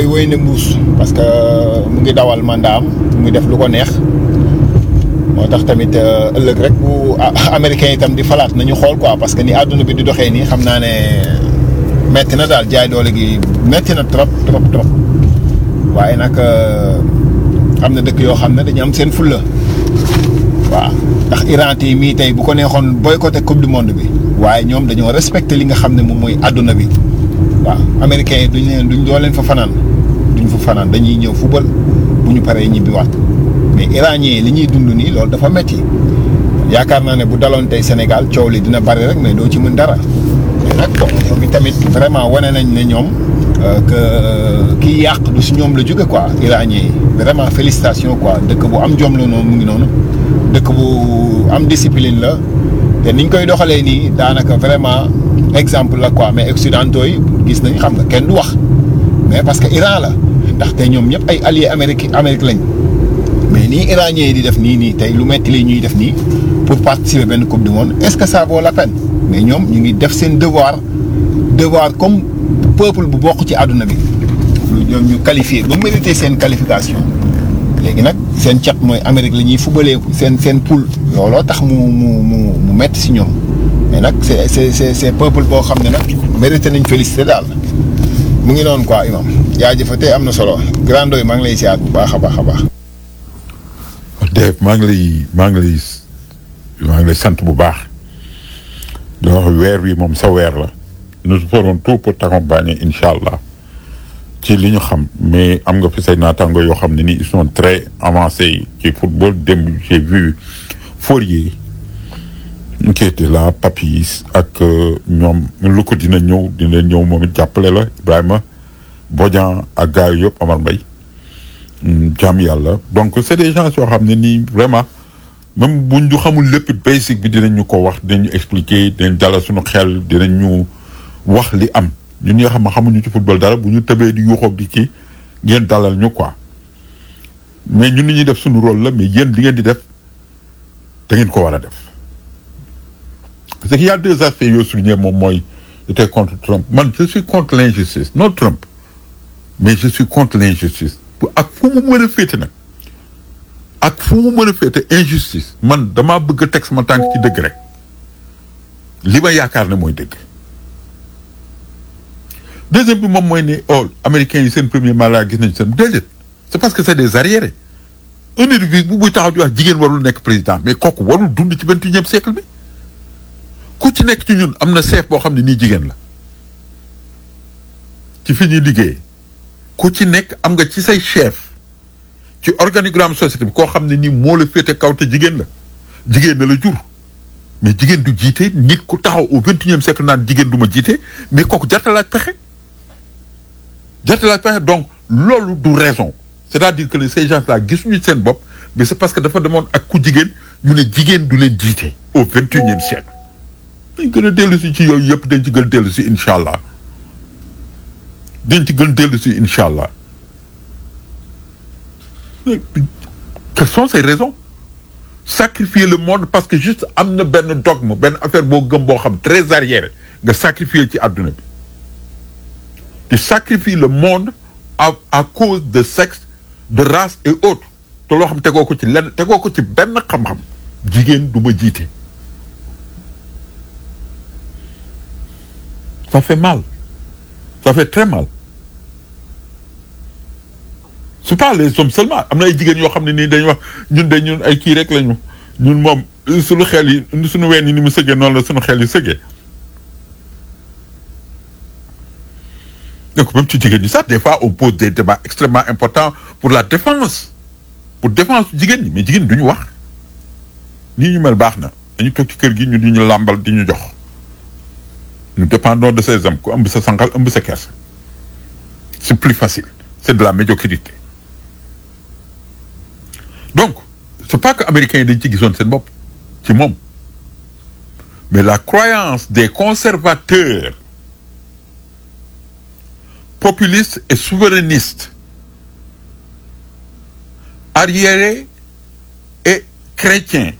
wéy na mbuus parce que mu ngi dawal mandat am mu ngi def lu ko neex moo tax tamit ëllëg rek bu américain itam di falaat nañu xool quoi parce que ni àdduna bi di doxee nii xam naa ne metti na daal jaay doole gi metti na trop trop trop waaye nag am na dëkk yoo xam ne dañu am seen fulla waaw ndax Iran yi mii tey bu ko neexoon boycotté coupe du monde bi waaye ñoom dañoo respecté li nga xam ne moom mooy àdduna bi waaw américains yi duñ leen duñ doo leen fa fanaan duñ fa fanaan dañuy ñëw football bu ñu paree ñibbiwaat mais iranien yi li ñuy dund nii loolu dafa metti yaakaar naa ne bu daloon tey Sénégal coow li dina bari rek mais doo ci mën dara mais nag bon ñoom tamit vraiment wane nañ ne ñoom que kii yàq du si ñoom la jóge quoi iranien yi vraiment félicitation quoi dëkk bu am jom la noonu mu ngi noonu dëkk bu am discipline la te niñ koy doxalee nii daanaka vraiment exemple la quoi mais occidentaux yi gis nañ xam nga kenn du wax mais parce que Iran la ndaxte ñoom ñëpp ay alliés Amérique Amérique lañ mais nii iranien yi di def nii nii tey lu metti li ñuy def nii pour participer benn coupe du monde est-ce que ça vaut la peine mais ñoom ñu ngi def seen devoir devoir comme peuple bu bokk ci àdduna bi ñoom ñu qualifié ba mérité seen qualification léegi nag seen cat mooy Amérique la ñuy fubalee seen seen poule looloo tax mu mu mu mu metti si ñoom mais nag c'est c'est c'est c'est peuple boo xam ne nag mérité nañ félicité daal mu ngi noonu quoi imam jaajëfate am na solo grand yi maa ngi lay siyaat bu baax a baax a baax. Dave maa ngi lay maa ngi lay maa ngi lay sant bu baax di wax weer wi moom sa weer la nous ferons tout pour t'accompagner incha allah ci li ñu xam mais am nga fi say naataango yoo xam ne ni ils sont très avancés ci football démb j'ai vu Fourier qui était là Papis ak ñoom lu ko dina ñëw dina ñëw moom it jàppale la Ibrahima Bodian ak gars yi yëpp Amar Mbaye jaam yàlla donc c'est des gens yoo xam ne nii vraiment même buñ ñu xamul lépp basic bi dinañ ñu ko wax dinañ ñu expliquer dinañ dalal suñu xel dinañ ñu wax li am ñun ñi nga xam ne xamuñu ci football dara bu ñu tëbee di yuuxoog di ci ngeen dalal ñu quoi mais ñun li ñuy def suñu rôle la mais yéen li ngeen di def da ngeen ko war a def parce qu'il y a deux aspects yoo souligné moom mooy j'étais contre Trump man je suis contre l'injustice non Trump mais je suis contre l'injustice ak fu mu mën a féete nag ak fu mu mën a féete injustice man damaa bëgg a teg sama tànk ci dëgg rek li ma yaakaar ne mooy dëgg deuxième bi moom mooy ne oh américains yi seen premier mandat gis nañ seen déedéet c'est parce que c'est des arriérés un individu bu buy taxaw di wax jigéen warul nekk président mais kooku warul dund ci vingt et unième siècle bi ku ci nekk ci ñun am na chef boo xam ne nii jigéen la ci fi ñuy liggéeyee ku ci nekk am nga ci say chef ci organigramme société bi koo xam ne nii moo la féete kaw te jigéen la jigéen na la jur mais jigéen du jiite nit ku taxaw au vingt et unième siècle naan jigéen du ma jiite mais kooku jartalaaj pexe jartalaaj pexe donc loolu du raison c'est-à-dire que ces gens-là gisuñu seen bopp mais c'est parce que dafa demoon ak ku jigéen ñu ne jigéen du leen jiite au vingt et unième siècle dañ gën a dellu si ci yooyu yëpp dañ ci gën dellu si incha allah dañ ci gën dellu si incha allah quelles sont ces raisons sacrifier le monde parce que juste am na benn dogme benn affaire boo gëm boo xam très arrière nga sacrifier ci àdduna bi tu sacrifies le monde à à cause de sexe de race et autres te loo xam tegoo ko ci lenn tegoo ko ci benn xam-xam jigéen du ma jiite ça fait mal ça fait très mal c'est pas les hommes seulement am na ay jigéen yoo xam ne nii dañuy wax ñun de ñun ay kii rek lañu ñun moom suñu xel yi suñu ween yi ni mu sëggee noonu la suñu xel yi sëggee donc même ci jigéen ñi sax des fois on pose des débats extrêmement importants pour la défense pour défense jigéen ñi mais jigéen duñu wax nii ñu mel baax na dañu toog ci kër gi ñu di ñu làmbal di ñu jox nous dépendons de ces hommes ku ëmb sa sanqal ëmb sa kersa c'est plus facile c'est de la médiocrité donc c'est pas que américains yi dañ ci gisoon seen bopp ci moom mais la croyance des conservateurs populistes et souverainistes arriérés et chrétiens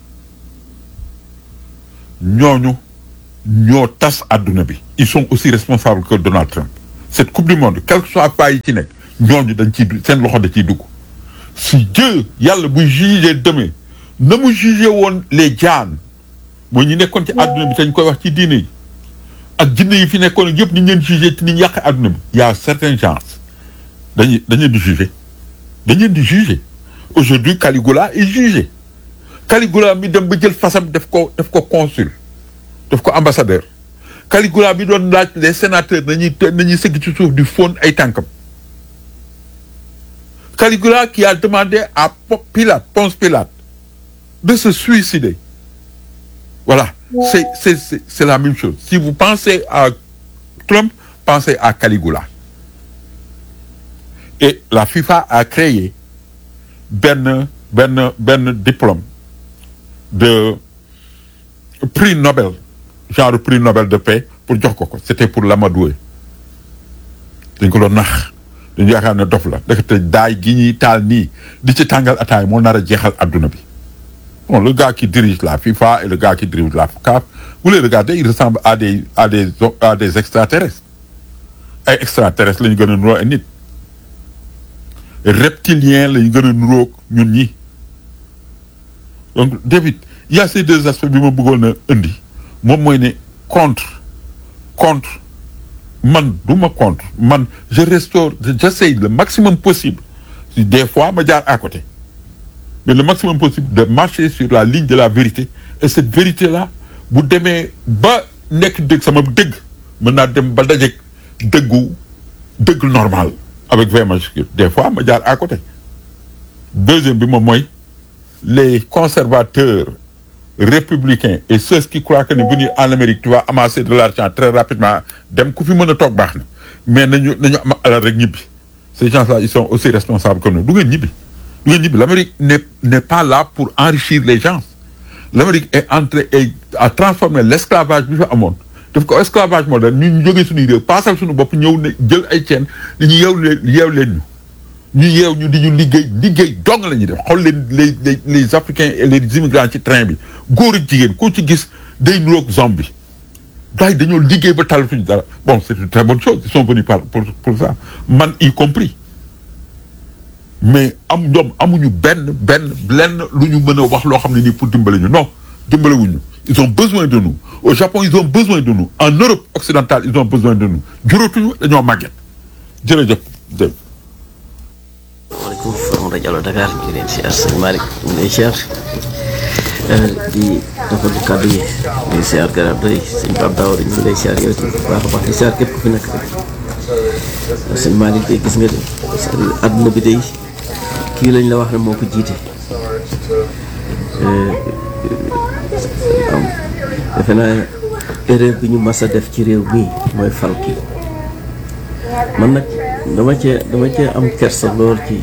ñooñu ñoo tas àdduna bi ils sont aussi responsables que Donald Trump cette coupe du monde quel que soit pays yi ci nekk ñooñu dañ ciy seen loxo da ciy dugg si Dieu yàlla buy juger demain na mu juger woon les jaan mooy ñu nekkoon ci àdduna bi te ñu koy wax ci diine yi ak jinne yi fi nekkoon ak yëpp ni ñu leen juger ci ni ñu yàq àdduna bi y a certaines gens dañuy dañ leen di juger dañ leen di juger aujourd'hui Caligula est jugé Caligula mi dem ba jël fasam def ko def ko consul def ko ambassadeur Caligula bi doon laaj les sénateurs nañuy nañuy sëgg ci suuf di fóon ay tànkam Caligula qui a demandé à Pilate Ponce Pilate de se suicider voilà c'est c'est c'est c'est la même chose si vous pensez à Trump pensez à Caligula et la FIFA a créé benn benn benn diplôme de prix Nobel genre prix Nobel de paix pour jox ko ko c'était pour l'amadoué dañ ko doon nax dañu yaakaar ne dof la ndekete daay gi ñuy taal nii di ci tàngal ataay moo nar a jeexal adduna bi bon le gars qui dirige la FIFA et le gars qui dirige la CAF vous les regardez ils ressemblent à des à des à des extraterrestres ay extraterrestres la ñu gën a nuroo ay nit reptilien la ñu gën a nuroog ñun ñi donc David il y a ces deux aspects bi ma bëggoon a indi moom mooy ne contre contre man du ma contre man je restaure j'essaye le maximum possible des fois ma jaar à côté mais le maximum possible de marcher sur la ligne de la vérité et cette vérité là bu demee ba nekk dëgg sama dëgg mën naa dem ba dajeeg dëggu dëgg normal avec V majuscule des fois ma jaar à côté deuxième bi moom mooy les conservateurs républicains et ceux qui croient que ne venir en Amérique tu vas amasser de l'argent très rapidement dem ku fi mën a toog baax na mais nañu nañu am alal rek ñibbi ces gens-là ils sont aussi responsables que nous du ngeen ñibbi du ngeen ñibbi l'Amérique n'est n'est pas là pour enrichir les gens l'Amérique est entrée et a transformé l'esclavage bi fa amoon daf ko esclavage moderne ñu ñu jógee suñuy réew paasal suñu bopp ñëw ne jël ay ceen ni ñu yeew leen yeew leen ñu ñu yeew ñu di ñu liggéey liggéey dong la ñuy def xool leen les les les africains et les immigrants ci train bi góor ak jigéen koo ci gis day nuroog zombie gars yi dañoo liggéey ba talatuñu dara bon c'est une très bonne chose ils sont venus par pour pour ça man y compris mais am ñoom amuñu benn benn lenn lu ñu mën a wax loo xam ne nii pour dimbale ñu non dimbale wuñu ils ont besoin de nous au Japon ils ont besoin de nous en Europe occidentale ils ont besoin de nous juróotuñu dañoo màgget jërëjëf Dave. waaleykum salaam rajo Allo Dakar ñu ngi leen si siyaar sëñ Malick ñu ngi lay siyaar di rafetlu kàddu yi di siyaar garab doy sëñ Pape Daouda ñu ngi lay siyaar yow itam bu baax a baax di siyaar képp ku fi nekk rek sëñ Malick de gis nga de àdduna bi day kii lañ la wax ne moo ko jiite am defe naa erreur bi ñu mas a def ci réew mii mooy fal kii man nag dama cee dama cee am kersa lool ci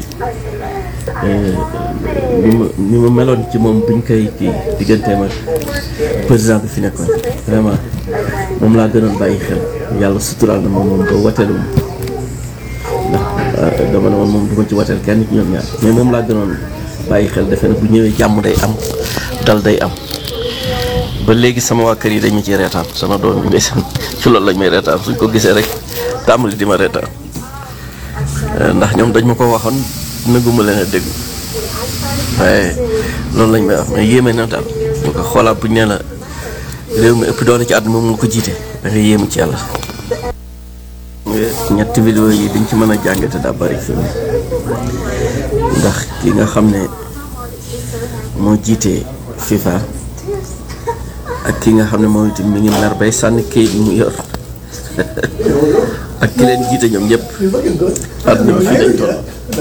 ni ma ni ma meloon ci moom buñ koy kii digganteem ak président bi fi nekkoon vraiment moom laa gënoon bàyyi xel yàlla suturaal na ma moom ba wateelu ndax dama ne woon moom du ma ci wateel kenn ci ñoom ñaar mais moom laa gënoon bàyyi xel defe ne bu ñëwee jàmm day am dal day am ba léegi sama waa kër yi dañ ma ciy reetaan sama doom yi ndeysaan ci loolu lañ may reetaan suñ ko gisee rek tàmbali di ma reetaan ndax ñoom dañ ma ko waxoon nëgguma leen a dégg waaye loolu lañ may wax mais yéeme na daal ñu ko xoolaat buñ nee la réew mi ëpp doole ci àdduna moom nga ko jiite da nga yéemu ci yàlla ñetti vidéo yi dañ ci mën a jàngate daa bari fi ndax ki nga xam ne moo jiite FIFA ak ki nga xam ne moom itam mi ngi mer bay sànni kayit yi mu yor ak ki leen jiite ñoom ñëpp àdduna bi fii lañ toll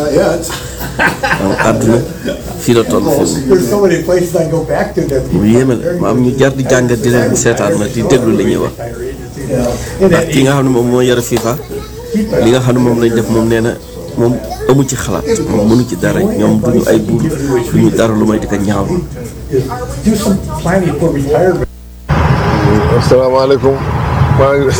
donc àdduna fii la toll fii There's so many places I go back to that mu yéeme la ma am ñu jar di jàngat di leen seetaan na di déglu li ñuy wax ndax ki nga xam ne moom moo yore FIFA li nga xam ne moom lañ def moom nee na moom amu ci xalaat moom mënu ci dara ñoom duñu ay buur duñu dara lu may di ko ñaawlu do some planning for retirement. asalaamaaleykum maa ngi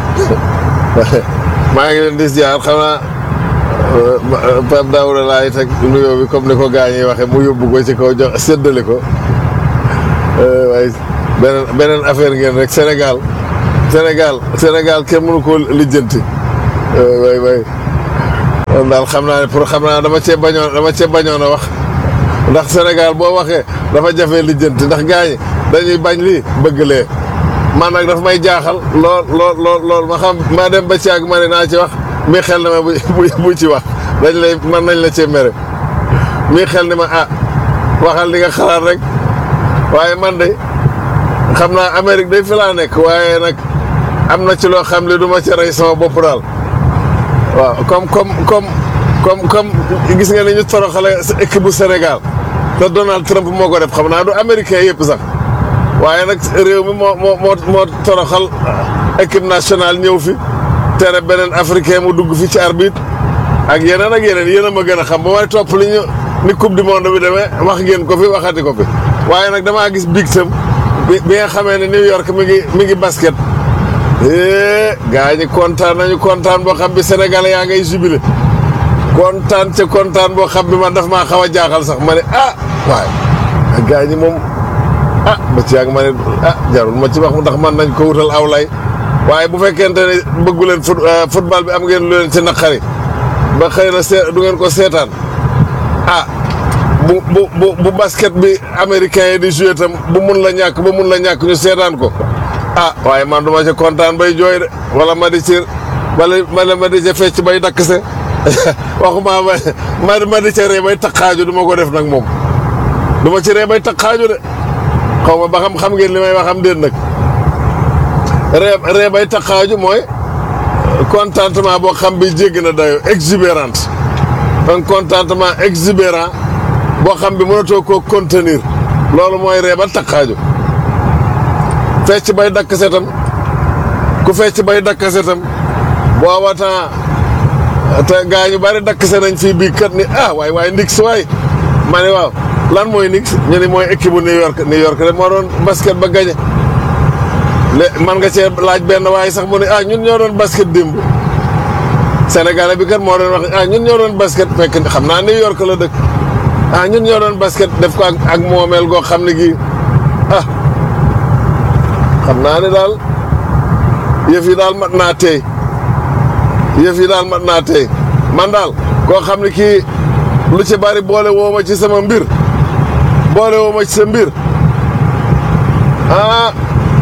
maa ngi leen di ziar xanaa Pape Daouda laay teg nuyoo bi comme ni ko gaañ yi waxee mu yóbbu ko ci kaw jox séddale ko waaye beneen beneen affaire ngeen rek Sénégal Sénégal Sénégal kenn mënu koo lijjanti waay waay moom daal xam naa ne pour xam naa dama cee bañoon dama cee bañoon a wax ndax Sénégal boo waxee dafa jafe lijjanti ndax gars yi dañuy bañ lii bëgg lee man nag daf may jaaxal lool lool lool lool ma xam ma dem ba ci ak ma ne naa ci wax mii xel na ma bu bu ci wax dañ lay man nañ la cee mere mii xel ni ma ah waxal li nga xalaat rek waaye man de xam naa Amérique day fi laa nekk waaye nag am na ci loo xam ne du ma ci rey sama bopp daal waaw comme comme comme comme comme gis nga ni ñu toroxale équipe bu Sénégal te Donald Trump moo ko def xam naa du américain yëpp sax waaye nag réew mi moo moo moo moo toroxal équipe nationale ñëw fi tere beneen africain mu dugg fi ci arbitre ak yeneen ak yeneen yéen a ma gën a xam ba may topp li ñu ni coupe du monde bi demee wax ngeen ko fi waxati ko fi waaye nag damaa gis big tam bi bi nga xamee ne New York mi ngi mi ngi basket gaa ñi kontaan nañu kontaan boo xam bi Sénégalais yaa ngay jubilé kontaan ca kontaan boo xam bi man daf maa xaw a jaaxal sax ma ne ah waaye gaa ñi moom ah ba ci yàgg ma ne ah jarul ma ci wax ndax man nañ ko wutal aw lay waaye bu fekkente ne bëggu leen fut football bi am ngeen lu leen ci naqari ba xëy na see du ngeen ko seetaan ah bu bu bu bu basket bi américain yi di joué tam bu mun la ñàkk ba mun la ñàkk ñu seetaan ko ah waaye man duma ci kontaan bay jooy de wala ma di ci wala wala ma di ca fecc bay dakk se waxuma ma ma di ca ree bay taqaaju du ma ko def nag moom du ma ci ree bay taqaaju de xaw ma ba xam xam ngeen li may wax am déet nag ree ree bay taqaaju mooy contentement boo xam bi jégg na dayo exubérante un contentement exubérant boo xam bi mënatoo koo contenir loolu mooy ree ba taqaaju fecc bay dakk setam ku fecc bay dakk setam booba temps te gaa ñu bari dakk se nañ fii bii kat ni ah waay waay Knicks waay ma ne waaw lan mooy Knicks ñu ni mooy équipe bu New York New York rek moo doon basket ba gañe lé man nga cee laaj benn waaye sax mu ne ah ñun ñoo doon basket démb Sénégalais bi kat moo doon wax ah ñun ñoo doon basket fekk xam naa New York la dëkk ah ñun ñoo doon basket def ko ak ak moomeel goo xam ne gii ah xam naa ne daal yëf yi daal mat naa tey yëf yi daal mat naa tey man daal koo xam ne kii lu ci bari boole woo ma ci sama mbir boole woo ma ci sa mbir ah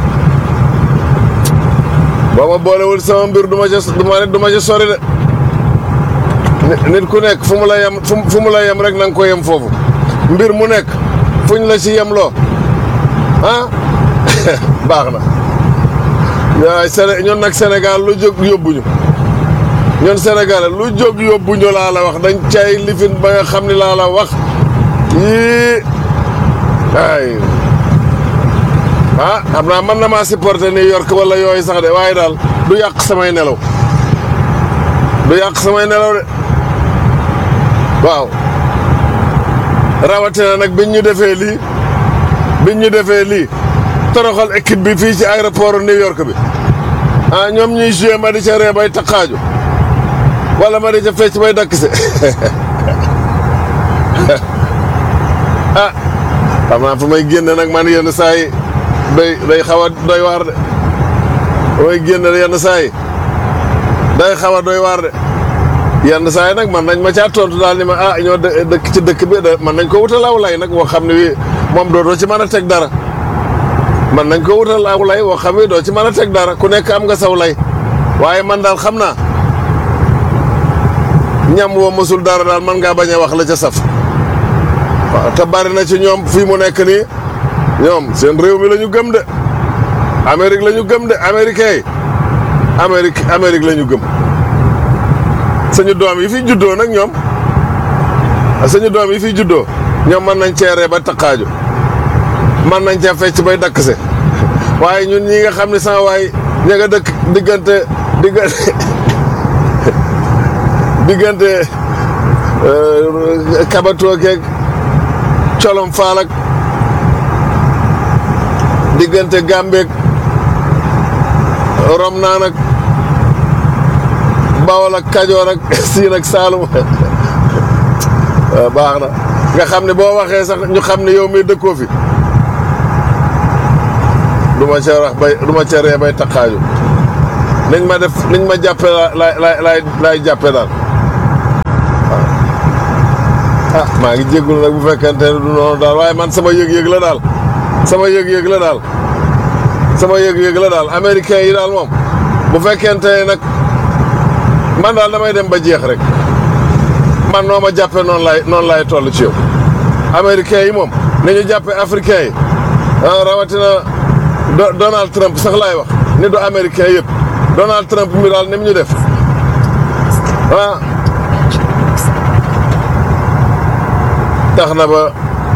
boo ma boolewul sama mbir du ma ca du ma du ma ca sori de nit ku nekk fu mu la yem fu mu la yem rek na nga ko yem foofu mbir mu nekk fuñ la ci yem loo ah baax na waaye Séné ñun nag Sénégal lu jóg yóbbuñu ñun Sénégal lu jóg yóbbuñu laa la wax dañ cay lifin ba nga xam ni laa la wax yii ay ah xam naa mën na maa supporter New York wala yooyu sax de waaye daal du yàq samay nelaw du yàq samay nelaw de waaw rawatina nag biñ ñu defee lii biñ ñu defee lii toroxal équipe bi fii ci aéroport New York bi ah ñoom ñuy joué ma di ca ree bay taqaaju wala ma di ca fecc bay dakk se ah xam naa fu may génn nag man yenn saa yi day day xaw a doy waar de fu may génn yenn saa yi day xaw a doy waar de yenn saa yi nag man nañ ma caa tontu daal ni ma ah ñoo dëkk ci dëkk bi man nañ ko wutal aw lay nag woo xam ne wi moom dootoo ci mën a teg dara man nañ ko wutal aw lay woo xam ne doo ci mën a teg dara ku nekk am nga saw lay waaye man daal xam naa ñam woo mësul dara daal man ngaa bañ a wax la ca saf waaw te bari na ci ñoom fii mu nekk nii ñoom seen réew mi la ñu gëm de Amérique la ñu gëm de américain yi Amérique Amérique la ñu gëm suñu doom yi fi juddoo nag ñoom suñu doom yi fi juddoo ñoom mën nañ ceeree ba taqaaju mën nañ cee fecc bay dakkse waaye ñun ñi nga xam ne sama waay ña nga dëkk diggante diggante diggante kabatoo keeg colom faalak diggante gàmbeeg rom naa nag bawol ak kajoor ak siin ak saalum baax na nga xam ne boo waxee sax ñu xam ne yow mi dëkkoo fi du ma ca wax bay du ma ca ree bay taqaaju niñ ma def niñ ma jàppe la laay laay laay jàppe daal maa ngi jéggul nag bu fekkente ne du noonu daal waaye man sama yëg-yëg la daal sama yëg-yëg la daal sama yëg-yëg la daal américain yi daal moom bu fekkente ne nag man daal damay dem ba jeex rek man noo ma jàppee noonu laay noonu laay toll ci yow américain yi moom ni ñu jàppee africain yi ah rawatina Do- Donald Trump sax laay wax ni du américain yëpp Donald Trump mi daal ni mu ñu def ah tax na ba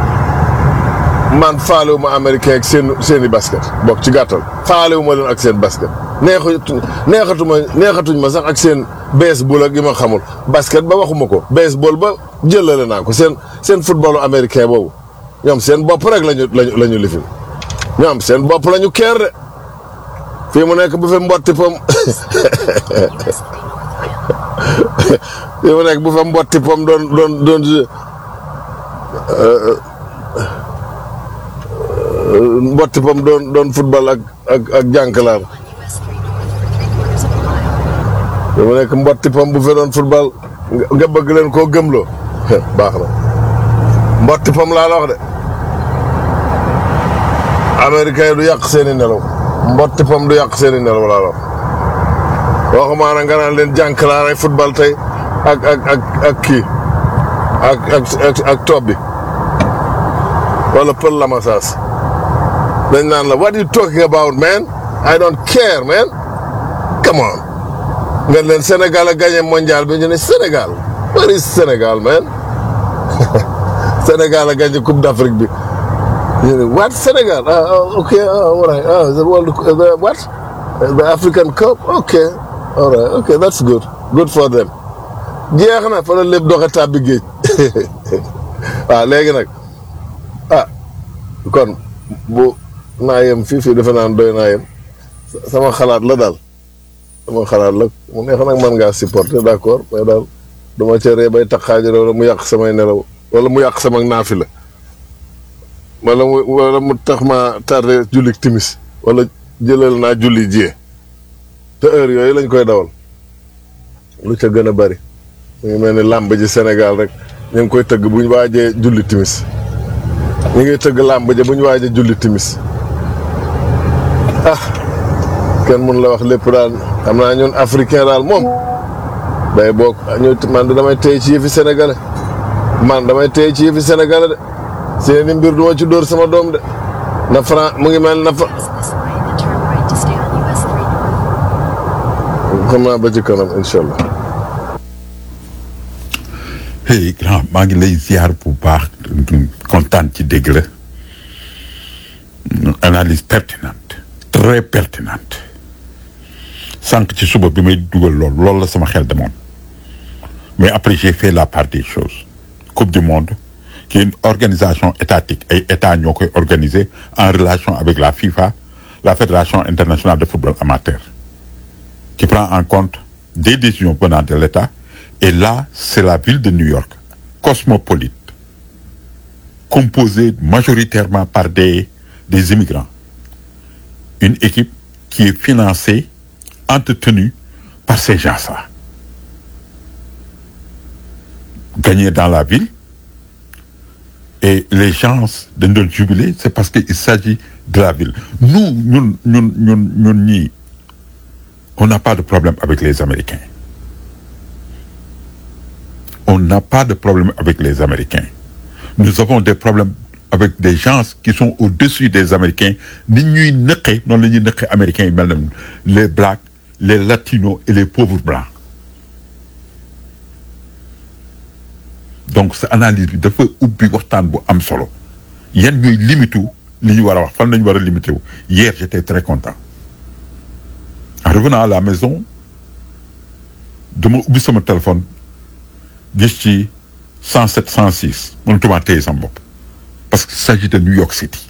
man faalewu ma américain ak seen seen i basket bokk ci gàttal faalewu ma leen ak seen basket neexatu neexatuma neexatuñ ma sax ak seen baseball ak yi ma xamul basket ba waxuma ko baseball ba jëlale naa ko seen seen footballu américain boobu ñoom seen bopp rek lañu lañu la ñu lifin ñoom seen bopp la ñu keer de fii mu nekk bu fi mbotti pom fii mu nekk bu fa mbotti pom doon doon doon mbotti pom doon doon football ak ak ak jànkalaar fii mu nekk mbotti pom bu fi doon football nga- nga bëgg leen koo gëmloo baax na mbotti pom laa la wax de américain du yàq seeni nelaw mbotti pom du yàq seeni nelaw laa la wax waxumaa na nga naan leen jànkalaaray football tey ak ak ak ak kii ak ak ak ak toob bi wala pël la masaas dañ naan la what you talking about man I don't care man come on nga leen Sénégal a gagné mondial bi ñu ne Sénégal where is Sénégal man Sénégal a gagné coupe d'Afrique bi ñu ne what Sénégal ah ah, ok ah all right ah the world the what the African Cup ok all right ok that's good good for them jeex na fa la lépp doxe tàbbi géej waaw léegi nag ah kon bu naa yem fii fii defe naan doy naa yem sama xalaat la daal sama xalaat la mu neex nag mën ngaa supporter d'accord mais daal du ma ca ree bay taxaajo wala mu yàq samay nelaw wala mu yàq sama naafi la wala mu wala mu tax ma tardé julli timis wala jëlal naa julli jiyee te heure yooyu lañ koy dawal lu ca gën a bari mu ngi mel ni làmb ji Sénégal rek ñu ngi koy tëgg bu ñu waajee julli timis ñu ngi tëgg làmb ji bu ñu waajee julli timis ah kenn mun la wax lépp daal xam naa ñun africain daal moom day bokk ñu man damay tey ci yëfi sénégalais man damay tey ci yëfi sénégalais de seeni mbir du ma ci dóor sama doom de na Fran mu ngi mel na fa business line and turn right to stay on US 3. xam naa ba ci kanam incha allah. hey grand maa ngi lay ziar bu baax kontaan ci dégg la analyse pertinente très pertinente sànq ci suba bi may dugal loolu loolu la sama xel demoon mais après j'ai fait la part des choses coupe du monde qui est une organisation étatique ay état ñoo koy organiser en relation avec la FIFA la fédération internationale de football amateur qui prend en compte des décisions venant de l'État. Et là, c'est la ville de New York, cosmopolite, composée majoritairement par des, des immigrants. Une équipe qui est financée, entretenue par ces gens-là. Gagner dans la ville. Et les gens de notre jubilé, c'est parce qu'il s'agit de la ville. Nous, nous, nous, nous, nous, nous, on n'a pas de problème avec les Américains. On n'a pas de problème avec les Américains. Nous avons des problèmes avec des gens qui sont au-dessus des Américains. Ni ñuy nëqe noonu la ñuy nëqe Américains yi mel na les blacks, les latinos et les pauvres blancs. donc sa analyse bi dafa ubbi waxtaan bu am solo yan ñuy limitu li ñu war a wax fan la ñu war a limité wu hier j'étais très content. en revenant à la maison dama ubbi sama téléphone gis ci 107 106 mënatuma téye sama bopp parce qu'il s'agit de New York City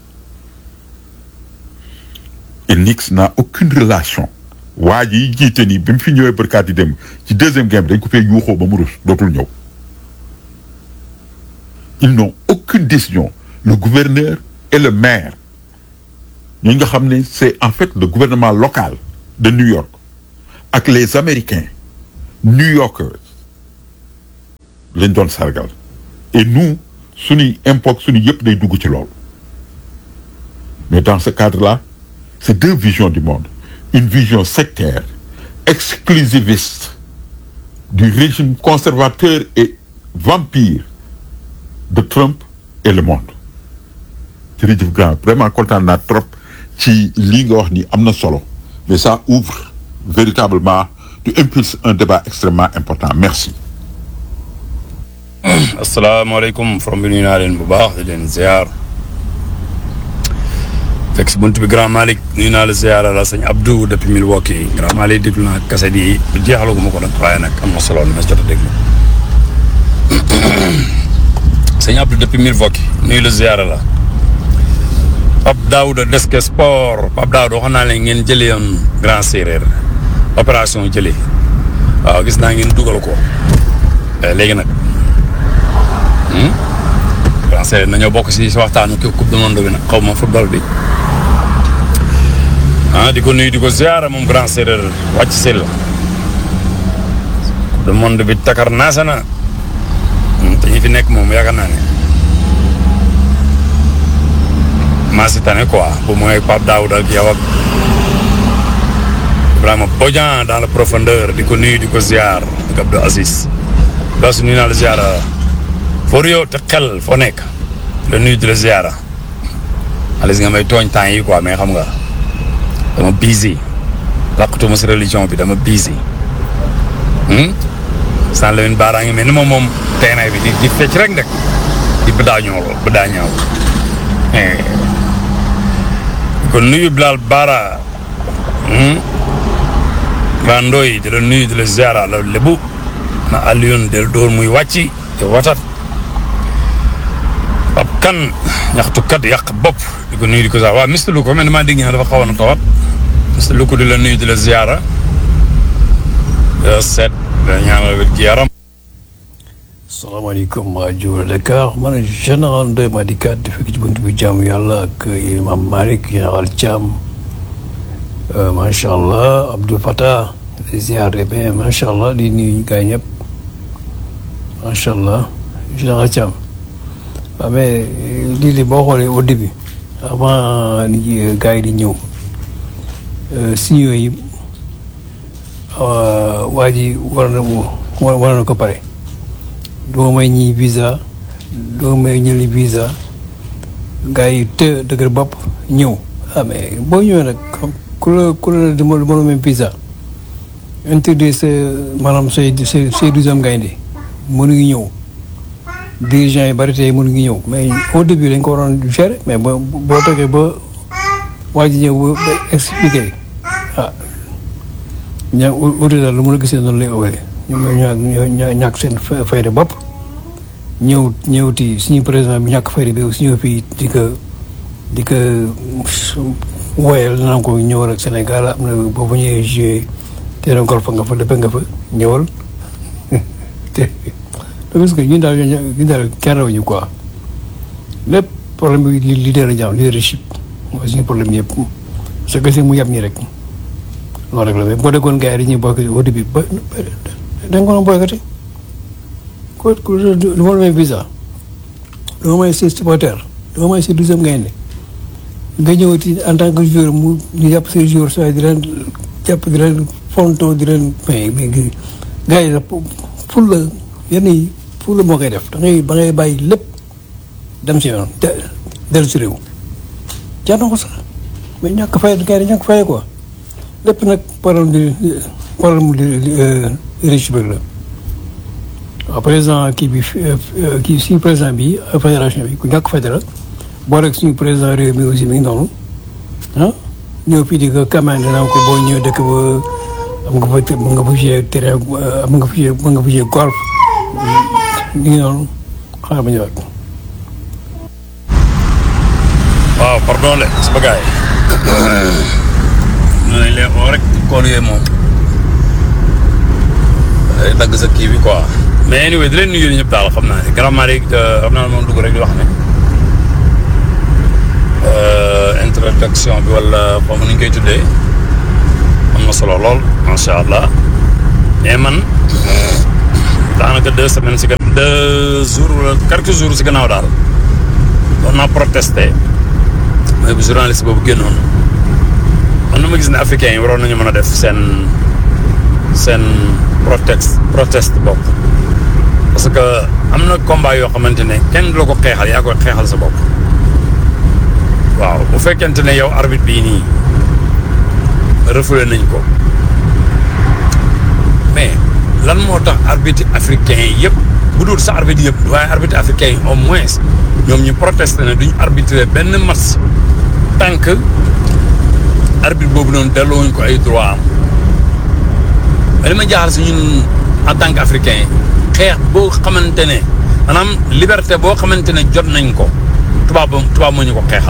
et Knicks n'a aucune relation waa ji jiite nii bi mu fi ñëwee barkaat yi dem ci deuxième game dañ ko fee yuuxoo ba mu rus dootul ñëw ils n'ont aucune décision le gouverneur et le maire ñi nga xam ne c'est en fait le gouvernement local de New York ak les Américains New Yorkers lañ doon sargal et nous suñuy impôt suñu yëpp day dugg ci loolu mais dans ce cadre-là c'est deux visions du monde une vision sectaire exclusiviste du régime conservateur et vampire de Trump et le monde jërëjëf grand vraiment kontaan naa trop ci lii nga wax ni am na solo mais ça ouvre véritablement tu impulses un débat extrêmement important merci asalaamaaleykum from bi nuyu naa leen bu baax di leen ziar fekk si bunt bi grand Malick nuyu naa la ziar la sëñ Abdou depuis Milwaukee grand Malick déglu naa kaset yi jeexalagu ma ko nag waaye nag am na solo ma jot a déglu sëñ Abdou depuis Milwaukee nuyu la ziar la Pape Daouda Deske Sport Pape Daouda waxoon naa leen ngeen jëlee yoon grand séeréer opération jëlee waaw gis naa ngeen dugal ko léegi nag grand séeréer nañoo bokk si si waxtaanu ki coupe du monde bi nag xaw ma football bi ah di ko nuyu di ko ziara moom grand séeréer wàcc si la coupe du monde bi takar naasa na te ñi fi nekk moom yaakaar naa ne maa si tane quoi bu mooy Pape Daouda ak yow ak Ibrahima Bodian dans la profondeur di ko nuyu di ko ziar ak Abdou Aziz Basu nuyu naa la ziara for yow te xel foo nekk la nuyu di la ziara alis nga may tooñ temps yi quoi mais xam nga dama busy làqutuma si religion bi dama busy san la min baaraa ngi mel ni moom moom terrain bi di di fecc rek ndek di bëdaa ñoo lool bëdaa ñaaw kon nuyu Bilal Baara waa Ndoy di la nuyu di la ziara la lébu na Alioune del dóor muy wàcci te watat ab kan ñaxtukat yàq bopp di ko nuyu di ko sax waaw Mister Luko man damaa dégg ñaa dafa xawoon a tawat Mister Luko di la nuyu di la ziara seet da ñaanal wér gi yaram salaamaaleykum waa Jula Dakar man général Ndoye Madikat di fekk ci bunt bi jaamu yàlla ak imam Malick général Thiam macha allah Abdou Fatah di ziar bien macha allah di nuyu gars ñëpp macha allah général Thiam waaw mais lii li boo xoolee au début avant ni gars yi di ñëw signaux yi waa ji war na war na ko pare doo may ñi visa doo may ñëli visa gars yi te dëgër bopp ñëw ah mais boo ñëwee nag ku la ku la dama dama même visa interdit sa maanaam say say say douzième gaynde mënu ngi ñëw dirigeants yi bari tey mënu ngi ñëw mais au début dañ ko waroon gérer mais boo boo toogee ba waa ji ñëw ba expliqué ah ña uti daal lu mën a gisee noonu lay owee ñoom ñoo ñàkk seen fayda bopp ñëw ñëwti suñu président bi ñàkk fayda bi aussi ñëw fii di ko di ko woyal naan ko ñëwal ak Sénégal am na boobu ñëwee joué terrain golf nga fa lépp nga fa ñëwal te parce que ñun daal ñun daal kenn rawuñu quoi lépp problème bi leader la ñu am leadership mooy suñu problème yëpp sa gëstu mu yab ñi rek loolu rek la mais boo déggoon gars yi dañuy boycotté au début ba da nga ko doon boycotté ko ku du ma la may visa du ma may si supporter du ma may si douzième gaynde nga ñëwati en tant que joueur mu ñu jàpp say joueur saa di leen jàpp di leen fonto di leen mais mais gars yi ful la yenn yi ful la moo koy def da ngay ba ngay bàyyi lépp dem si yoon de dellu si réew jaar na ko sax mais ñàkk fay gars yi ñàkk fay quoi lépp nag problème di problème mu riche bi la waaw président kii bi kii suñu président bi fédération bi ku ñàkk fayda la boo rek suñu président réew mi aussi mi ngi noonu ah ñëw fii di ko commandé naa ko boo ñëw dëkk ba am nga fa mën nga fa jouer terrain am nga fa jouer mën nga fa jouer golf mi ngi noonu xaaral ma ñëwaat. waaw pardon le sama gars yi ñu leen oo rek kool yooyu moom day dagg sa kii bi quoi mais anyway di leen nuyu ñëpp daal xam naa ne grand Malick xam naa ne moom dugg rek di wax ne introduction bi wala xaw ma nu ñu koy tuddee am na solo lool macha allah mais man daanaka deux semaines si gannaaw deux jours wala quelques jours si gannaaw daal doon naa protesté mooy bu journaliste boobu génnoon man na ma gis ne africains yi waroon nañu mën a def seen seen protest proteste bopp parce que am na combat yoo xamante ne kenn du la ko xeexal yaa koy xeexal sa bopp waaw bu fekkente ne yow arbitre bii nii refoulé nañ ko mais lan moo tax arbitre africain yi yëpp bu dul sa arbitre yëpp waaye arbitre africain yi au moins ñoom ñu protesté ne duñ arbitrer benn match tant que arbitre boobu noonu delloowuñ ko ay droit am mais li ma jaaxal si ñun en tant que africain xeex boo xamante ne maanaam liberté boo xamante ne jot nañ ko tubaab tubaab moo ñu ko xeexal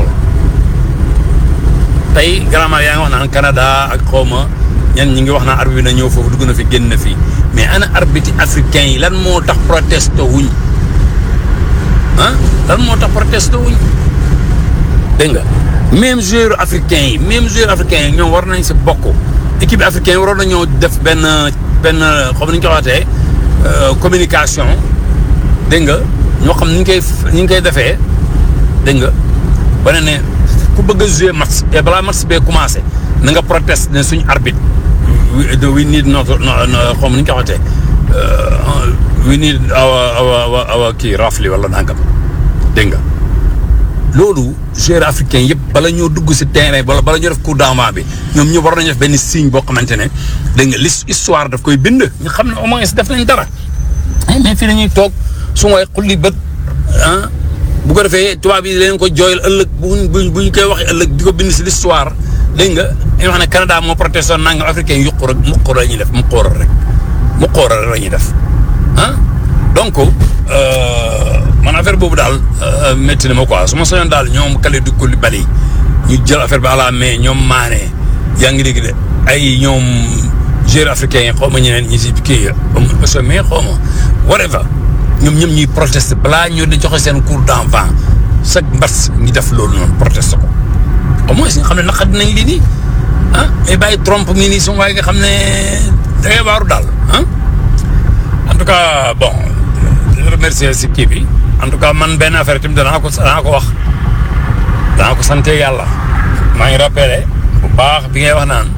tey garamaa yaa ngi wax naan Canada ak xawma ñen ñi ngi wax naan arbitre bi na ñëw foofu dugg na fi génn na fi mais ana arbitre africain yi lan moo tax proteste wuñ ah lan moo tax proteste wuñ dégg nga même joueur africain yi même joueur africain yi ñoom war nañ si bokk équipe africain yi waroon nañoo def benn benn xam ni ñu ko waxatee communication dégg nga ñoo xam ni ñu koy ni ñu koy defee dégg nga ba ne ne ku bëgg a jouer match te balaa match bee commencé na nga proteste ne suñu arbitre we need not xam ni ñu ko waxatee we need awa awa awa kii rafli wala nangam dégg nga loolu joueur africain yëpp bala ñoo dugg si terrain wala bala ñoo def coup d'envoi bi ñoom ñu war nañu def benn signe boo xamante ne dégg nga l'histoire daf koy bind ñu xam ne au moins def nañ dara mais fii dañuy toog su may xulli bët ah bu ko defee tubaab yi leen ko jooyal ëllëg buñ buñ bu ñu koy waxee ëllëg di ko bind si l'histoire dégg nga dañuy wax ne Canada moo protesté nangam africain yuqu rek mu xóoral la ñuy def mu xóoral rek mu xóoral rek la ñuy def ah donc man affaire boobu daal métti na ma quoi su ma soñoon daal ñoom Kalidou Koulibaly ñu jël affaire bi à la main ñoom Mané yaa ngi dégg de ay ñoom joueurs africains yi xaw ma ñeneen ñi si kii parce mais xaw ma whatever ñoom ñoom ñuy protester balaa ñoo di joxe seen cours d'enfant chaque mbas ñu def loolu noonu protester ko au moins nga xam ne naqat nañ lii nii ah mais bàyyi trompe mi nii suñu waaye nga xam ne da ngay waaru daal ah en tout cas bon di remercier si kii bi en tout cas man benn affaire tamit danaa ko danaa ko wax danaa ko sante yàlla maa ngi rappelé bu baax bi ngay wax naan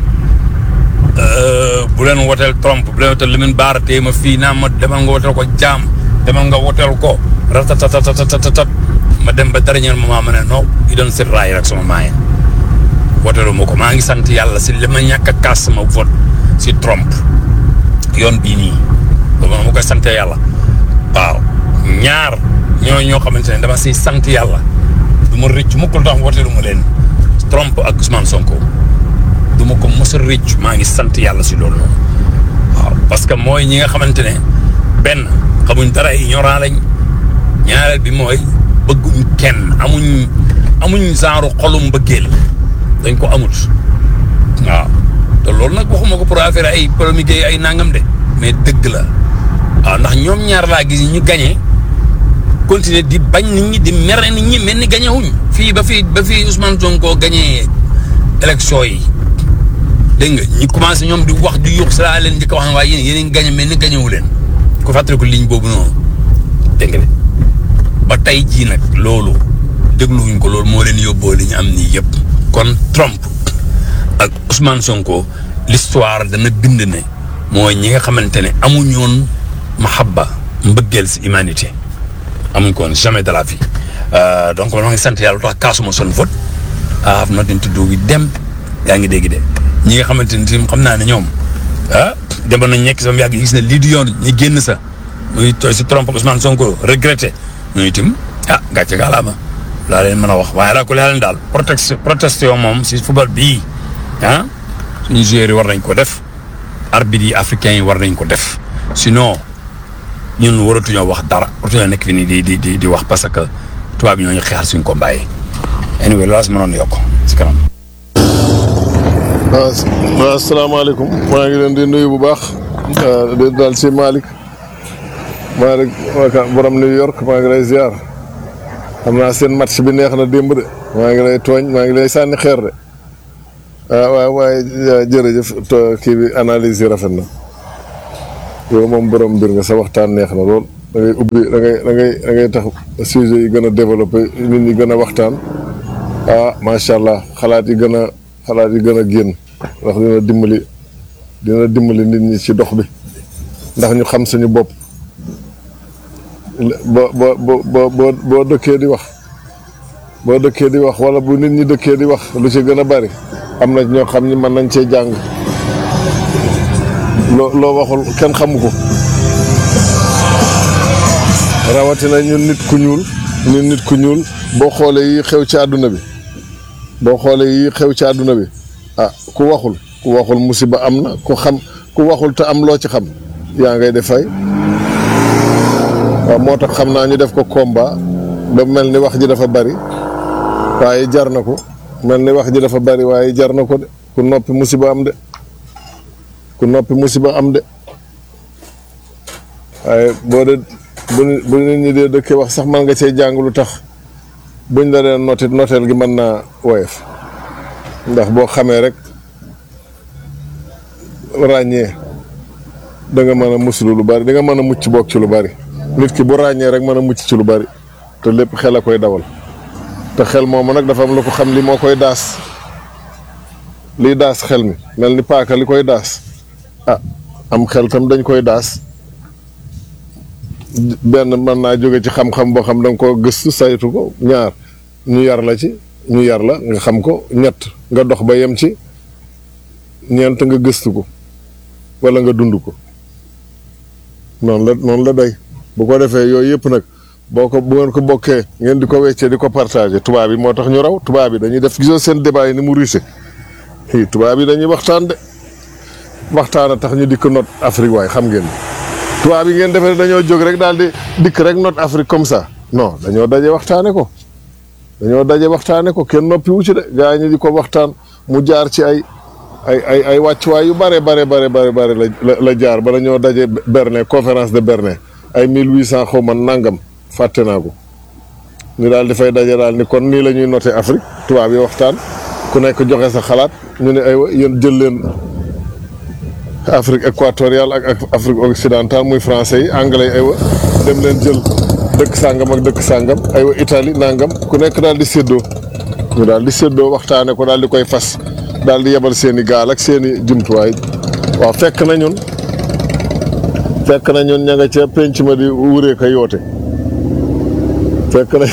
bu leen woteel Trump bu leen woteel Lamine Bara tey ma fii naa ma demal nga woteel ko jaam demal nga woteel ko ratatatatatatatat ma dem ba dernier moment ma ne non i doon sit raay rek sama maaye woteelu ma ko maa ngi sant yàlla si li ma ñàkk a kaas sama vote si Trump yoon bii nii loolu ma koy sante yàlla waaw ñaar ñoo ñoo xamante ne dama siy sant yàlla du ma rëcc mukk lu tax woteelu ma leen Trump ak Ousmane Sonko du ma ko mos a rëcc maa ngi sant yàlla si loolu noonu waaw parce que mooy ñi nga xamante ne benn xamuñ dara ignorant lañ ñaareel bi mooy bëgguñ kenn amuñ amuñ genre xolum mbëggeel dañ ko amut waaw te loolu nag waxuma ko pour affaire ay polémique ay nangam de mais dëgg la waaw ndax ñoom ñaar laa gis ñu gagné continuer di bañ nit ñi di mere nit ñi mel ni gagné wuñ fii ba fii ba fii Ousmane Sonko gagné élection yi dégg nga ñu commencé ñoom di wax di yuux si laa leen njëkk a wax ne waaye yéen yéen a ngi gagné mel ni gagné wu leen ku fàttaliku ligne boobu noonu dégg nga de ba tey jii nag loolu dégluwuñ ko loolu moo leen yóbboo li ñu am nii yëpp. kon Trump ak Ousmane Sonko l'histoire dana bind ne mooy ñi nga xamante ne amuñu woon mahabba mbëggeel si humanité amuñ ko woon jamais de la vie donc man maa ngi sant yàlla lu tax kaasuma son vote I have nothing to do with them yaa ngi dégg de ñi nga xamante ne tim xam naa ne ñoom ah demoon nañ nekk sama yàgg gis ne lii du yoon ñi génn sa muy tooy si Trump ak Ousmane Sonko regretté ñooy tim ah gàcce gaalaama laa leen mën a wax waaye laa ko leen daal protest protestation moom si football bii ah suñu joueurs yi war nañ ko def arbitre yi africains yi war nañ ko def sinon ñun waratuñoo wax dara waratuñoo nekk fi nii di di di di wax parce que tubaab yi ñoo ñu xeexal suñ ko bàyyi anyway loolu si mënoon yokk si kanam. waaw waaw asalaamaaleykum maa ngi leen di nuyu bu baax di daal si Malick Malick waka borom New York maa ngi lay ziar xam naa seen match bi neex na démb de maa ngi lay tooñ maa ngi lay sànni xeer de ah waaw waaye jërëjëf kii bi analyse yi rafet na yow moom borom mbir nga sa waxtaan neex na lool da ngay ubbi da ngay da ngay da ngay tax sujet yi gën a développé nit ñi gën a waxtaan ah macha allah xalaat yi gën a xalaat yi gën a génn ndax dina dimbali dina dimbali nit ñi ci dox bi ndax ñu xam suñu bopp boo boo boo boo boo dëkkee di wax boo dëkkee di wax wala bu nit ñi dëkkee di wax lu ci gën a bari am na ñoo xam ni mën nañ cee jàng loo loo waxul kenn xamu ko rawatina ñun nit ku ñuul ñun nit ku ñuul boo xoolee yi xew ci àdduna bi boo xoolee yi xew ci àdduna bi ah ku waxul ku waxul musiba am na ku xam ku waxul te am loo ci xam yaa ngay def fay waaw moo tax xam naa ñu def ko combat ba mel ni wax ji dafa bari waaye jar na ko mel ni wax ji dafa bari waaye jar na ko de ku noppi musiba am de ku noppi musiba am de waaye boo de bu bu nit ñi dee dëkkee wax sax man nga cee jàng lu tax buñ la dee noti noteel gi mën naa woyof ndax boo xamee rek ràññee da nga mën a muslu lu bari da nga mën a mucc bokk ci lu bari nit ki bu ràññee rek mën a mucc ci lu bari te lépp xel a koy dawal te xel moomu nag dafa am lu ko xam li moo koy daas liy daas xel mi mel ni paaka li koy daas ah am xel tam dañ koy daas benn mën naa jóge ci xam-xam boo xam da nga ko gëstu saytu ko ñaar ñu yar la ci ñu yar la nga xam ko ñett nga dox ba yem ci ñeent nga gëstu ko wala nga dund ko noonu la noonu la day bu ko defee yooyu yëpp nag boo ko bu ngeen ko bokkee ngeen di ko weccee di ko partagé tubaab yi moo tax ñu raw tubaab yi dañuy def gisoo seen débat yi ni mu riche i tubaab yi dañuy waxtaan de waxtaan a tax ñu dikk not Afrique waaye xam ngeen tubaab yi ngeen defee dañoo jóg rek daal di dikk rek not Afrique comme ça non dañoo daje waxtaane ko dañoo daje waxtaane ko kenn noppi wu ci de gaa ñi di ko waxtaan mu jaar ci ay ay ay ay wàccuwaay yu bare bare bare bare bare la la jaar bala ñoo daje Berlin conférence de Berlin ay mille huit cent xaw ma nangam fàtte naa ko ñu daal di fay daje daal ni kon nii la ñuy noté Afrique tubaab yi waxtaan ku nekk joxe sa xalaat ñu ne aywa yéen jël leen Afrique équatoriale ak ak Afrique occidentale muy français yi anglais yi aywa dem leen jël dëkk sàngam ak dëkk sàngam aywa Italie nangam ku nekk daal di séddoo ñu daal di séddoo waxtaane ko daal di koy fas daal di yebal seen i gaal ak seen i jumtuwaay waaw fekk na ñun fekk na ñun ña nga ca penc ma di wuree ko yoote fekk na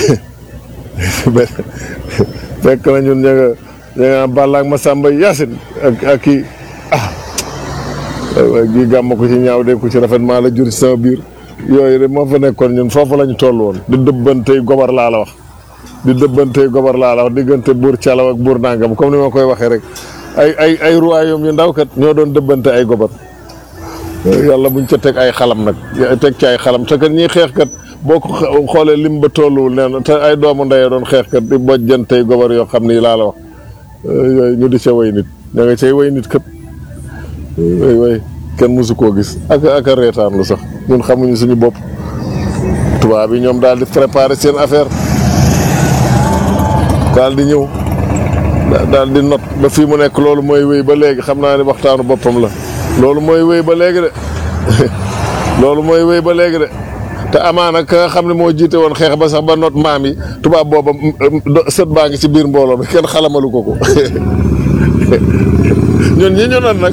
fekk na ñun ña nga ña nga Balla ak Masamba Yacine ak ak kii ah waaye gii gàmm ko ci ñaaw de ku ci rafet maa la jur ci sama biir yooyu de moo fa nekkoon ñun foofu la ñu toll woon di dëbbantey gobar laa la wax di dëbbantey gobar laa la wax diggante buur calaw ak buur nangam comme ni ma koy waxee rek ay ay ay royaume yu ndaw kat ñoo doon dëbbante ay gobar yàlla buñ ca teg ay xalam nag teg ci ay xalam te kat ñiy xeex kat boo ko xoolee lim ba tolluwul nee na te ay doomu ndeyee doon xeex kat di bojjantey gobar yoo xam ni laa la wax yooyu ñu di ca way nit ña nga cay way nit kat way way kenn mësu koo gis ak ak a reetaan lu sax ñun xamuñu suñu bopp tubaab yi ñoom daal di préparer seen affaire daal di ñëw daal di not ba fii mu nekk loolu mooy wéy ba léegi xam naa ne waxtaanu boppam la loolu mooy wéy ba léegi de loolu mooy wéy ba léegi de te amaana ka nga xam ne moo jiite woon xeex ba sax ba not maam yi tubaab booba sët baa ngi ci biir mbooloo bi kenn xalamalu ko ko ñun ñi ñu not nag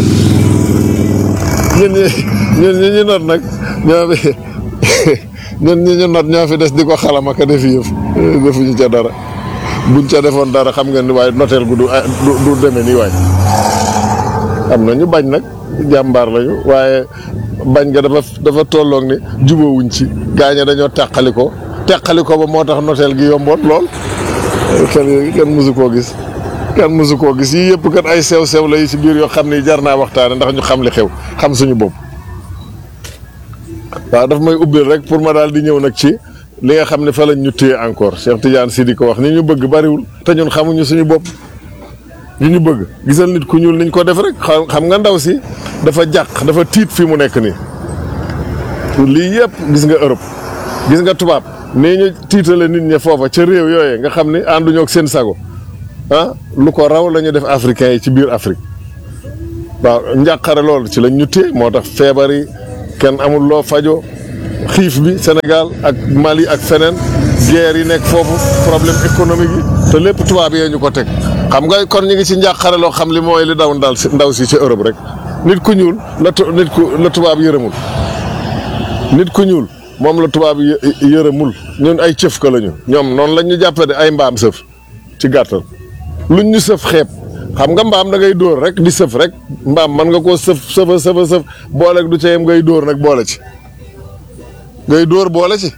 ñun ñi ñun ñi ñu not nag ñoo fi ñun ñi ñu not ñoo fi des di ko xalama ka def yëf defuñu ca dara buñ ca defoon dara xam nga ni waaye noteel gu du du demee nii waay am na ñu bañ nag jàmbaar lañu waaye bañ nga dafa dafa tolloog ni jubóowuñ ci gaañe dañoo teqali ko teqali ko ba moo tax noteel gi yomboon lool xel yooyu kenn mësu koo gis kenn mësu koo gis yii yëpp kat ay sew sew la yi ci biir yoo xam ni jar naa waxtaane ndax ñu xam li xew xam suñu bopp waaw daf may ubbil rek pour ma daal di ñëw nag ci li nga xam ne fa lañ ñu téye encore Cheikh Tidiane si di ko wax ni ñu bëgg bariwul te ñun xamuñu suñu bopp li ñu bëgg gisal nit ku ñuul niñ ko def rek xam nga ndaw si dafa jàq dafa tiit fi mu nekk nii lii yëpp gis nga Europe gis nga tubaab nii ñu tiitale nit ñi foofa ca réew yooyee nga xam ni ànduñoo ak seen sago ah lu ko raw la ñu def africains yi ci biir Afrique waaw njàqare loolu ci lañ ñu téye moo tax feebar yi kenn amul loo fajoo xiif bi Sénégal ak Mali ak feneen guerre yi nekk foofu problème économique yi te lépp tubaab yee ñu ko teg xam nga kon ñu ngi ci njàqare loo xam li mooy li daw ndal si ndaw si ci Europe rek nit ku ñuul la tu- nit ku la tubaab yërëmul nit ku ñuul moom la tubaab yë yërëmul ñun ay cëf ka lañu ñoom noonu lañ ñu jàppee de ay mbaam sëf ci gàttal luñ ñu sëf xeeb xam nga mbaam da ngay dóor rek di sëf rek mbaam mën nga koo sëf sëfa sëfa sëf boole du ca yem ngay dóor nag boole ci ngay dóor boole ci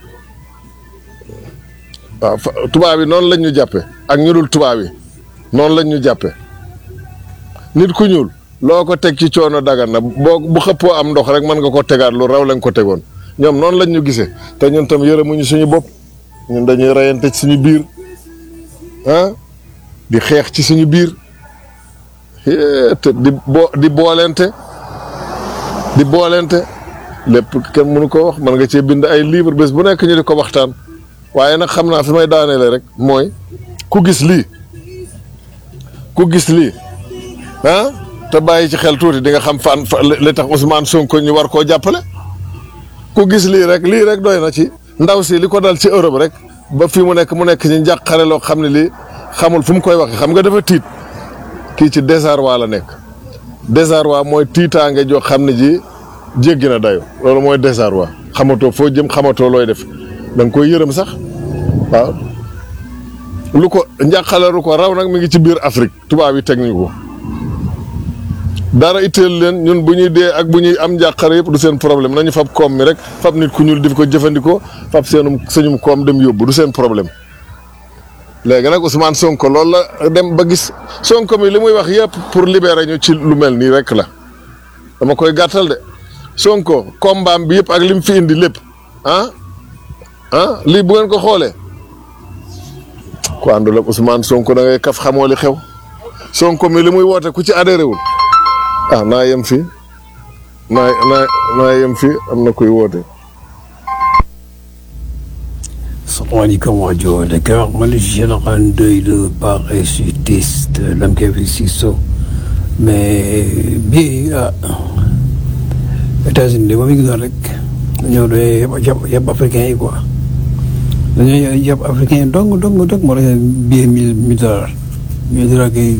waaw fa- tubaab yi noonu lañ ñu jàppee ak ñu dul tubaab yi noonu lañ ñu jàppee nit ku ñuul loo ko teg ci coono dagan na boo bu xëppoo am ndox rek mën nga ko tegaat lu raw lañ ko tegoon ñoom noonu lañ ñu gisee te ñun tam yërëmuñu suñu bopp ñun dañuy reyante ci suñu biir ah di xeex ci suñu biir hee, te di bo di boolente di boolente lépp kenn mënu ko wax mën nga cee bind ay livre bés bu nekk ñu di ko waxtaan waaye nag xam naa fi may daaneele rek mooy ku gis lii ku gis lii ah te bàyyi ci xel tuuti di nga xam fan fa li tax Ousmane Sonko ñu war koo jàppale ku gis lii rek lii rek doy na ci ndaw si li ko dal ci Europe rek ba fi mu nekk mu nekk ci njàqare loo xam ne lii xamul fu mu koy waxee xam nga dafa tiit kii ci désarroi la nekk désarroi mooy tiitaange joo xam ne ji jéggi na dayo loolu mooy désarroi xamatoo foo jëm xamatoo looy def da nga koy yërëm sax waaw lu ko njàqale lu ko raw nag mi ngi ci biir Afrique tubaab yi teg ñu ko dara itteel leen ñun bu ñuy dee ak bu ñuy am njàqare yëpp du seen problème nañu fab koom mi rek fab nit ku ñuul di ko jëfandikoo fab seenum sañum koom dem yóbbu du seen problème léegi nag Ousmane Sonko loolu la dem ba gis Sonko mi li muy wax yëpp pour libérer ñu ci lu mel nii rek la dama koy gàttal de Sonko kombaam bi yëpp ak li mu fi indi lépp ah ah lii bu ngeen ko xoolee ku àndul ak Ousmane Sonko da ngay kaf xamoo li xew Sonko mi li muy woote ku ci adhéré wul ah naa yem fii naa naa naa yem fii am na kuy woote. salaamaaleykum rajo Dakar man la général Ndoye le parachutiste l'homme qui a fait Sisso mais bii ah États-Unis de ba mu ngi doon rek dañoo doon yab yab africain yi quoi dañoo yab africain yi dong dong dong moo tax bii mille mille dollars mille dollars kay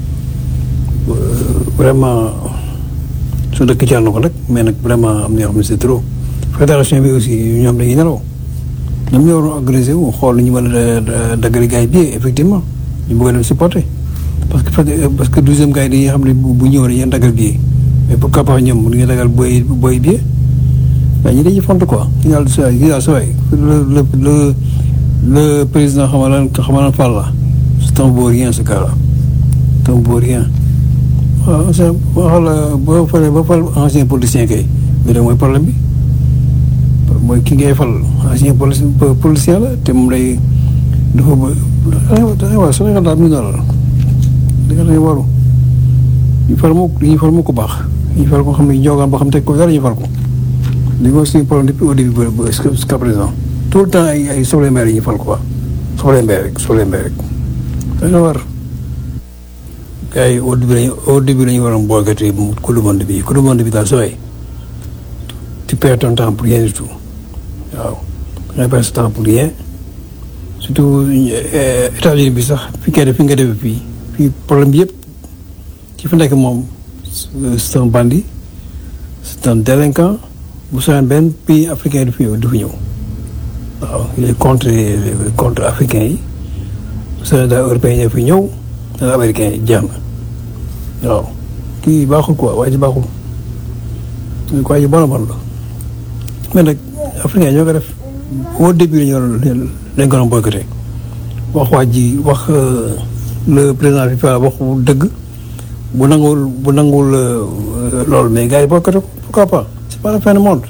vraiment su dëkk ci na ko nag mais nag vraiment am na yoo xam ne c'est trop fédération bi aussi ñoom dañuy nelaw ñoom ñoo waroon organisé wu xool nu ñu mën a daggali gars yi bi effectivement ñu bëgg a dem supporter parce que parce que douzième gars yi dañuy xam ne bu bu ñëwee dañuy daggal billet mais pourquoi pas ñoom mënuñu daggal booy booy billet mais ñi dañuy font quoi ñu daal sa ñu daal sa waay le le le le président xamal lan xamal lan Fall la c'est un beau rien ce gars là c'est un beau rien waaw c'est waxal boo falee ba fal ancien politicien kay mais da mooy problème bi mooy ki ngay fal ancien polici policier la te moom lay dafa ba da waaw Sénégal daal mi noonu la da nga lay waru ñu fal mu ñu fal mu ko baax ñu fal ko xam ne ñoogaan boo xam teg ko dara ñu fal ko li nga suñu problème depuis au début ba jusqu'à présent tout le temps ay ay soble mbay yi ñu fal ko quoi soble mbay rek soble mbay rek da nga war gars yi au début lañu au début lañu waroon boogati coupe du monde bi coupe du monde bi daal sooy tu perds ton temps pour rien du tout waaw da ngay perdre sa temps pour rien surtout États-Unis bi sax fi nga def fi nga defee fii fii problème bi yëpp ci fi nekk moom c'est un bandit c'est un délinquant bu soobee benn pays africain du fi ñëw du fi ñëw waaw il est contre contre africain yi bu soobee daal européen yi fi ñëw daal américain yi jeex na waaw kii baaxul quoi waa ji baaxul waa ji bon a bon la mais nag africain ñoo ko def au début lañu waroon lañ ko doon boycotté wax waa ji wax le président FIFA wax dëgg bu nanguwul bu nanguwul loolu mais gars yi boycotté ko pourquoi pas c'est pas la fin du monde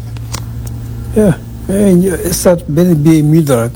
eh stade benn billet mille dollars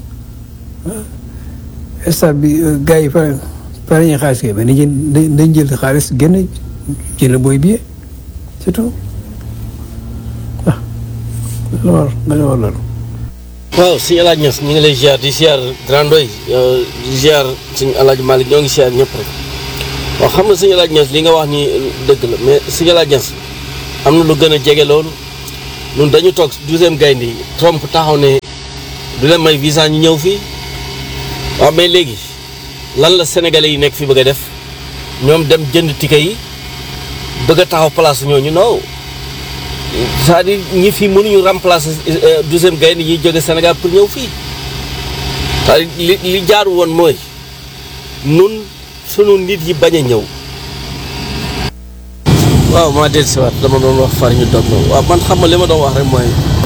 stade bi gars yi fa fa lañuy xaalis kay mais dañ jël dañ jël xaalis génn jënd booy billet c'est tout ah dañu war dañu war loolu waaw sëñ El Hadj Niass ñu ngi lay ziar di ziar Grand Ndoye di ziar sëñ El Hadj Malick ñoo ngi ziar ñëpp rek waaw xam nga sëñ El Hadj Niass li nga wax ni dëgg la mais sëñ El Hadj Niass am na lu gën a jege loolu ñun dañu toog douzième gaynde yi Trump taxaw ne du leen may visa ñu ñëw fii waaw mais léegi lan la sénégalais yi nekk fi bëgg a def ñoom dem jënd ticket yi bëgg a taxaw place ñooñu non c'est-à-dire ñi fi mënuñu remplacer douzième gaynde yi jóge Sénégal pour ñëw fii c'est-à-dire li li jaaru woon mooy nun sunu nit yi bañ a ñëw waaw maa del siwaat dama doon wax far ñu dog na waaw man xam nga li ma doon wax rek mooy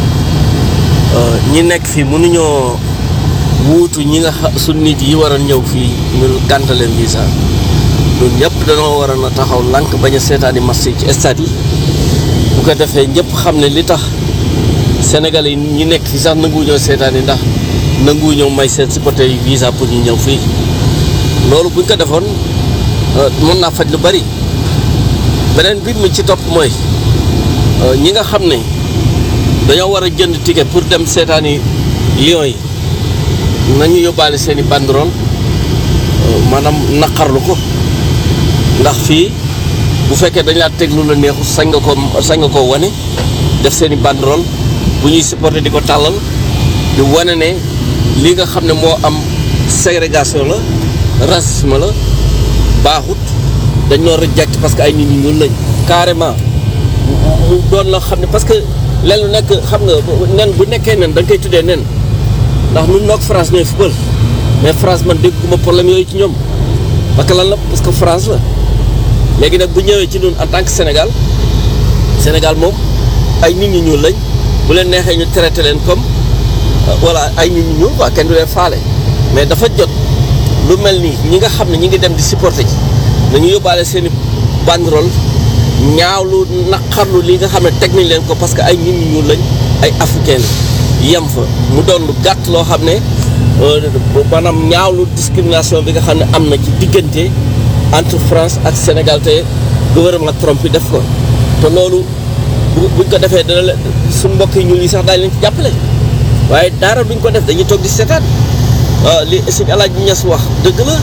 ñi nekk fii mënuñoo wuutu ñi nga xa su nit yi war a ñëw fii ñu gàntaleen visa ñun ñëpp dañoo war a taxaw lànk bañ a seetaani match yi ci stade yi bu ko defee ñëpp xam ne li tax Sénégalais yi ñi nekk fii sax nanguwuñoo seetaani ndax nanguwuñoo may seen supporter yi visa pour ñu ñëw fii loolu buñ ko defoon mën naa faj lu bari beneen bi mu ci topp mooy ñi nga xam ne dañoo war a jënd ticket pour dem seetaani Lions yi nañu yóbbaale seen i banderole maanaam naqarlu ko ndax fii bu fekkee dañ laa teg lu la neexu sañ nga ko sañ nga koo wane def seen i banderole bu ñuy supporter di ko tàllal di wane ne li nga xam ne moo am ségrégation la racisme la baaxut dañ noo reject parce que ay nit ñi ñuul lañ carrément mu doon la xam ne parce que leen lu nekk xam nga nen bu nekkee nen da nga koy tuddee nen ndax nun noog France ñooy football mais France man dégguma problème yooyu ci ñoom parce que lan la parce que France la léegi nag bu ñëwee ci ñun en tant que Sénégal Sénégal moom ay nit ñi ñuul lañ bu leen neexee ñu traité leen comme voilà ay nit ñi ñuul quoi kenn du leen faale mais dafa jot lu mel nii ñi nga xam ne ñi ngi dem di supporter ji nañu yóbbaale seen i banderole ñaawlu naqarlu li nga xam ne teg nañ leen ko parce que ay nit ñi ñuul lañ ay africain yem fa mu doon lu gàtt loo xam ne maanaam ñaawlu discrimination bi nga xam ne am na ci diggante entre France ak Sénégal te gouvernement Trump bi def ko te loolu bu buñ ko defee dana la suñ mbokk yi ñuul yi sax daañu leen ci jàppale waaye dara duñ ko def dañuy toog di seetaan li suñu alaaj bi ñes wax dëgg la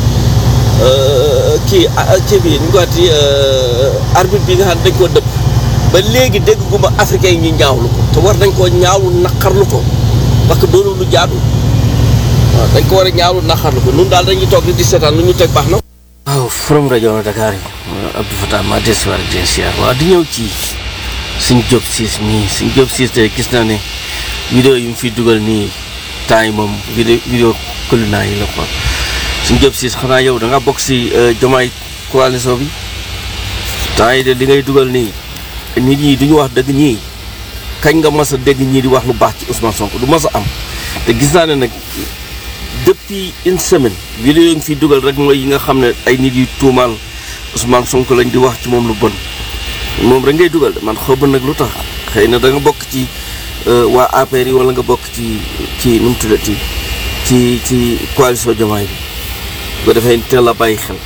kii kii bi ñu ko waxati arbitre bi nga xam ne dañ koo dëpp ba léegi dégg guma africain yi ñu ñaawlu ko te war nañ koo ñaawlu naqarlu ko parce que doonu lu jaadu waaw dañ ko war a ñaawlu naqarlu ko nun daal dañuy toog di seetaan lu ñu teg baax na waaw from rajo Dakar yi Abdou Fatah ma desuwaar den siyaar waaw di ñëw ci suñ job siis mii suñ job siis te gis naa ne vidéo yi mu fi dugal nii temps yi moom vidéo vidéo kulina yi la quoi suñ job siis xanaa yow da nga bokk si jomaay coalition bi temps yi de li ngay dugal nii nit ñi duñu wax dëgg ñii kañ nga mas a dégg ñii di wax lu baax ci Ousmane Sonko du mas a am te gis naa ne nag depuis une semaine vidéo yi nga fi dugal rek mooy yi nga xam ne ay nit yu tuumaal Ousmane Sonko lañ di wax ci moom lu bon moom rek ngay dugal de man xaw ma nag lu tax xëy na da nga bokk ci waa APR yi wala nga bokk ci ci nu mu tuddati ci ci coalition Diomaye bi bu ko defee teel a bàyyi xel.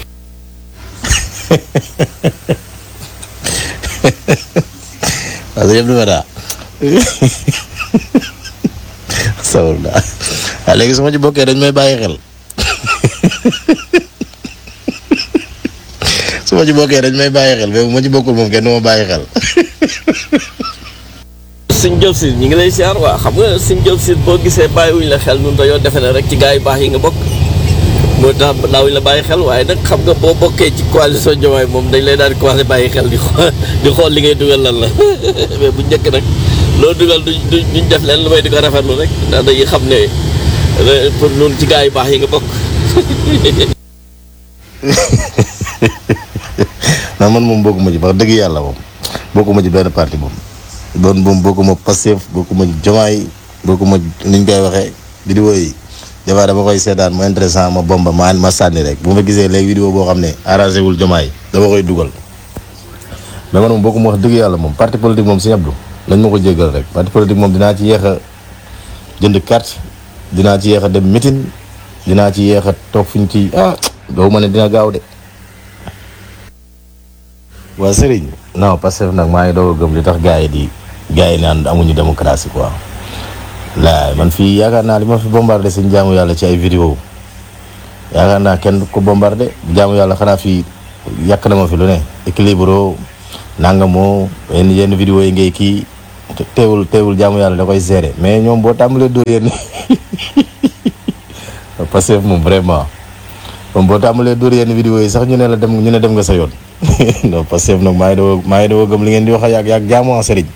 waaw sëñ Abdou Fatah sawul daa waaw léegi su ma ci bokkee dañ may bàyyi xel su ma ci bokkee dañ may bàyyi xel mais bu ma ci bokkul moom kenn du ma bàyyi xel. suñ job si ñu ngi lay siyaar waa xam nga suñ job si boo gisee bàyyiwuñ la xel ñun dañoo defe ne rek ci gars yu baax yi nga bokk moo tax daawuñ la bàyyi xel waaye nag xam nga boo bokkee ci coalition Diomaye moom dañ lay daal di commencé bàyyi xel di xool di xool li ngay dugal lan la mais bu njëkk nag loo dugal duñ duñ def leen lu may di ko rafetlu rek ndax dañuy xam ne pour ñun ci gars yu baax yi nga bokk. non man moom bokkuma ci wax dëgg yàlla moom bokkuma ci benn parti moom bon moom bokkuma Pastef bokkuma ci Diomaye bokkuma ni ñu koy waxee vidéo yi des fois dama koy seetaan mu intéressant ma bomba ma ma sànni rek bu ma gisee léegi vidéo boo xam ne arrangé wul Diomaye dama koy dugal mais man moom bokkuma wax dëgg yàlla moom parti politique moom Sëñ Abdou nañ ma ko jéggal rek parti politique moom dinaa ci yéex a jënd carte dinaa ci yéex a dem meeting dinaa ci yéex a toog fi ñu ci ah doo ma ne dina gaaw de waa Serigne non Pastef nag maa ngi doog a gëm li tax gars yi di gars yi naan amuñu démocratie quoi laay man fii yaakaar naa li ma fi bombardé seen jaamu yàlla ci ay vidéo yaakaar naa kenn ko bombardé jaamu yàlla xanaa fii yàq na ma fi lu ne équilibre nangamoo yenn yenn vidéo yi ngay kii te- teewul teewul jaamu yàlla da koy gérer mais ñoom boo tàmbalee dóor yéen Pastef moom vraiment moom boo tàmbalee dóor yenn vidéo yi sax ñu ne la dem ñu ne dem nga sa yoon non Pastef nag maa ngi doo maa ngi doo gëm li ngeen di wax ak yàgg yàgg jaamu ah sëriñ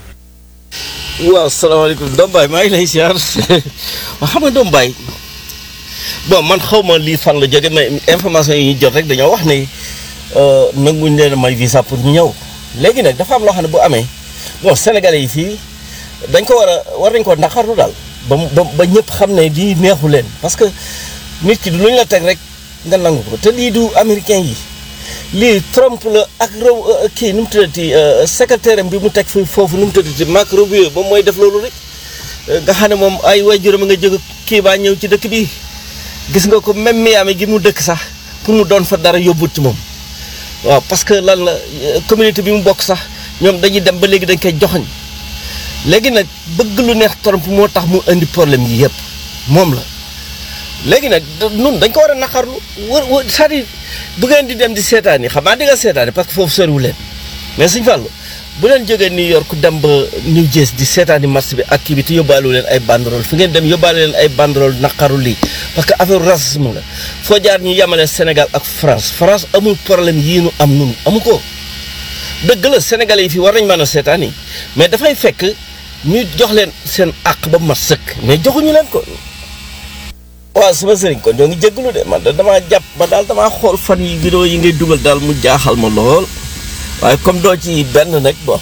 waaw salaamaaleykum Dom Baye maa ngi lay siyaar waaw xam nga Dom Baye bon man xaw ma lii fan la jóge mais information yi ñu jot rek dañoo wax ne nanguñ leen a may visa pour ñu ñëw léegi nag dafa am loo xam ne bu amee bon sénégalais yi fii dañ ko war a war nañ ko naqarlu daal ba mu ba ba ñëpp xam ne lii neexu leen parce que nit ki du lu ñu la teg rek nga nangu ko te lii du américain yi lii Trump la ak rew kii nu mu tuddati secrétaire am bi mu teg fi foofu nu mu tuddati Marco Rubio moom mooy def loolu rek nga xam ne moom ay waajuram nga jóg kii baa ñëw ci dëkk bi gis nga ko même Miami gi mu dëkk sax pour mu doon fa dara yóbbut ci moom waaw parce que lan la communauté bi mu bokk sax ñoom dañuy dem ba léegi dañ koy joxoñ léegi nag bëgg lu neex Trump moo tax mu indi problème yi yëpp moom la léegi nag nun dañ ko war a naqarlu wër wër c'est-à-dire bu ngeen di dem di seetaan yi xam naa di nga seetaan yi parce que foofu soriwu leen mais suñ fàllu bu leen jógee New York dem ba New Jersey di seetaani marché bi ak kii bi te yóbbaalu leen ay banderole fi ngeen dem yóbbaale leen ay banderole naqaru lii parce que affaire racisme la foo jaar ñu yemale Sénégal ak France France amul problème yii nu am nun amu ko dëgg la sénégalais yi fii war nañ mën a seetaan yi mais dafay fekk ñu jox leen seen àq ba mat sëkk mais joxuñu leen ko waaw sama sëriñ kon ñoo ngi jégalu de man da damaa jàpp ba daal damaa xool fan yi vidéo yi ngay dugal daal mu jaaxal ma lool waaye comme doo ci benn nag bon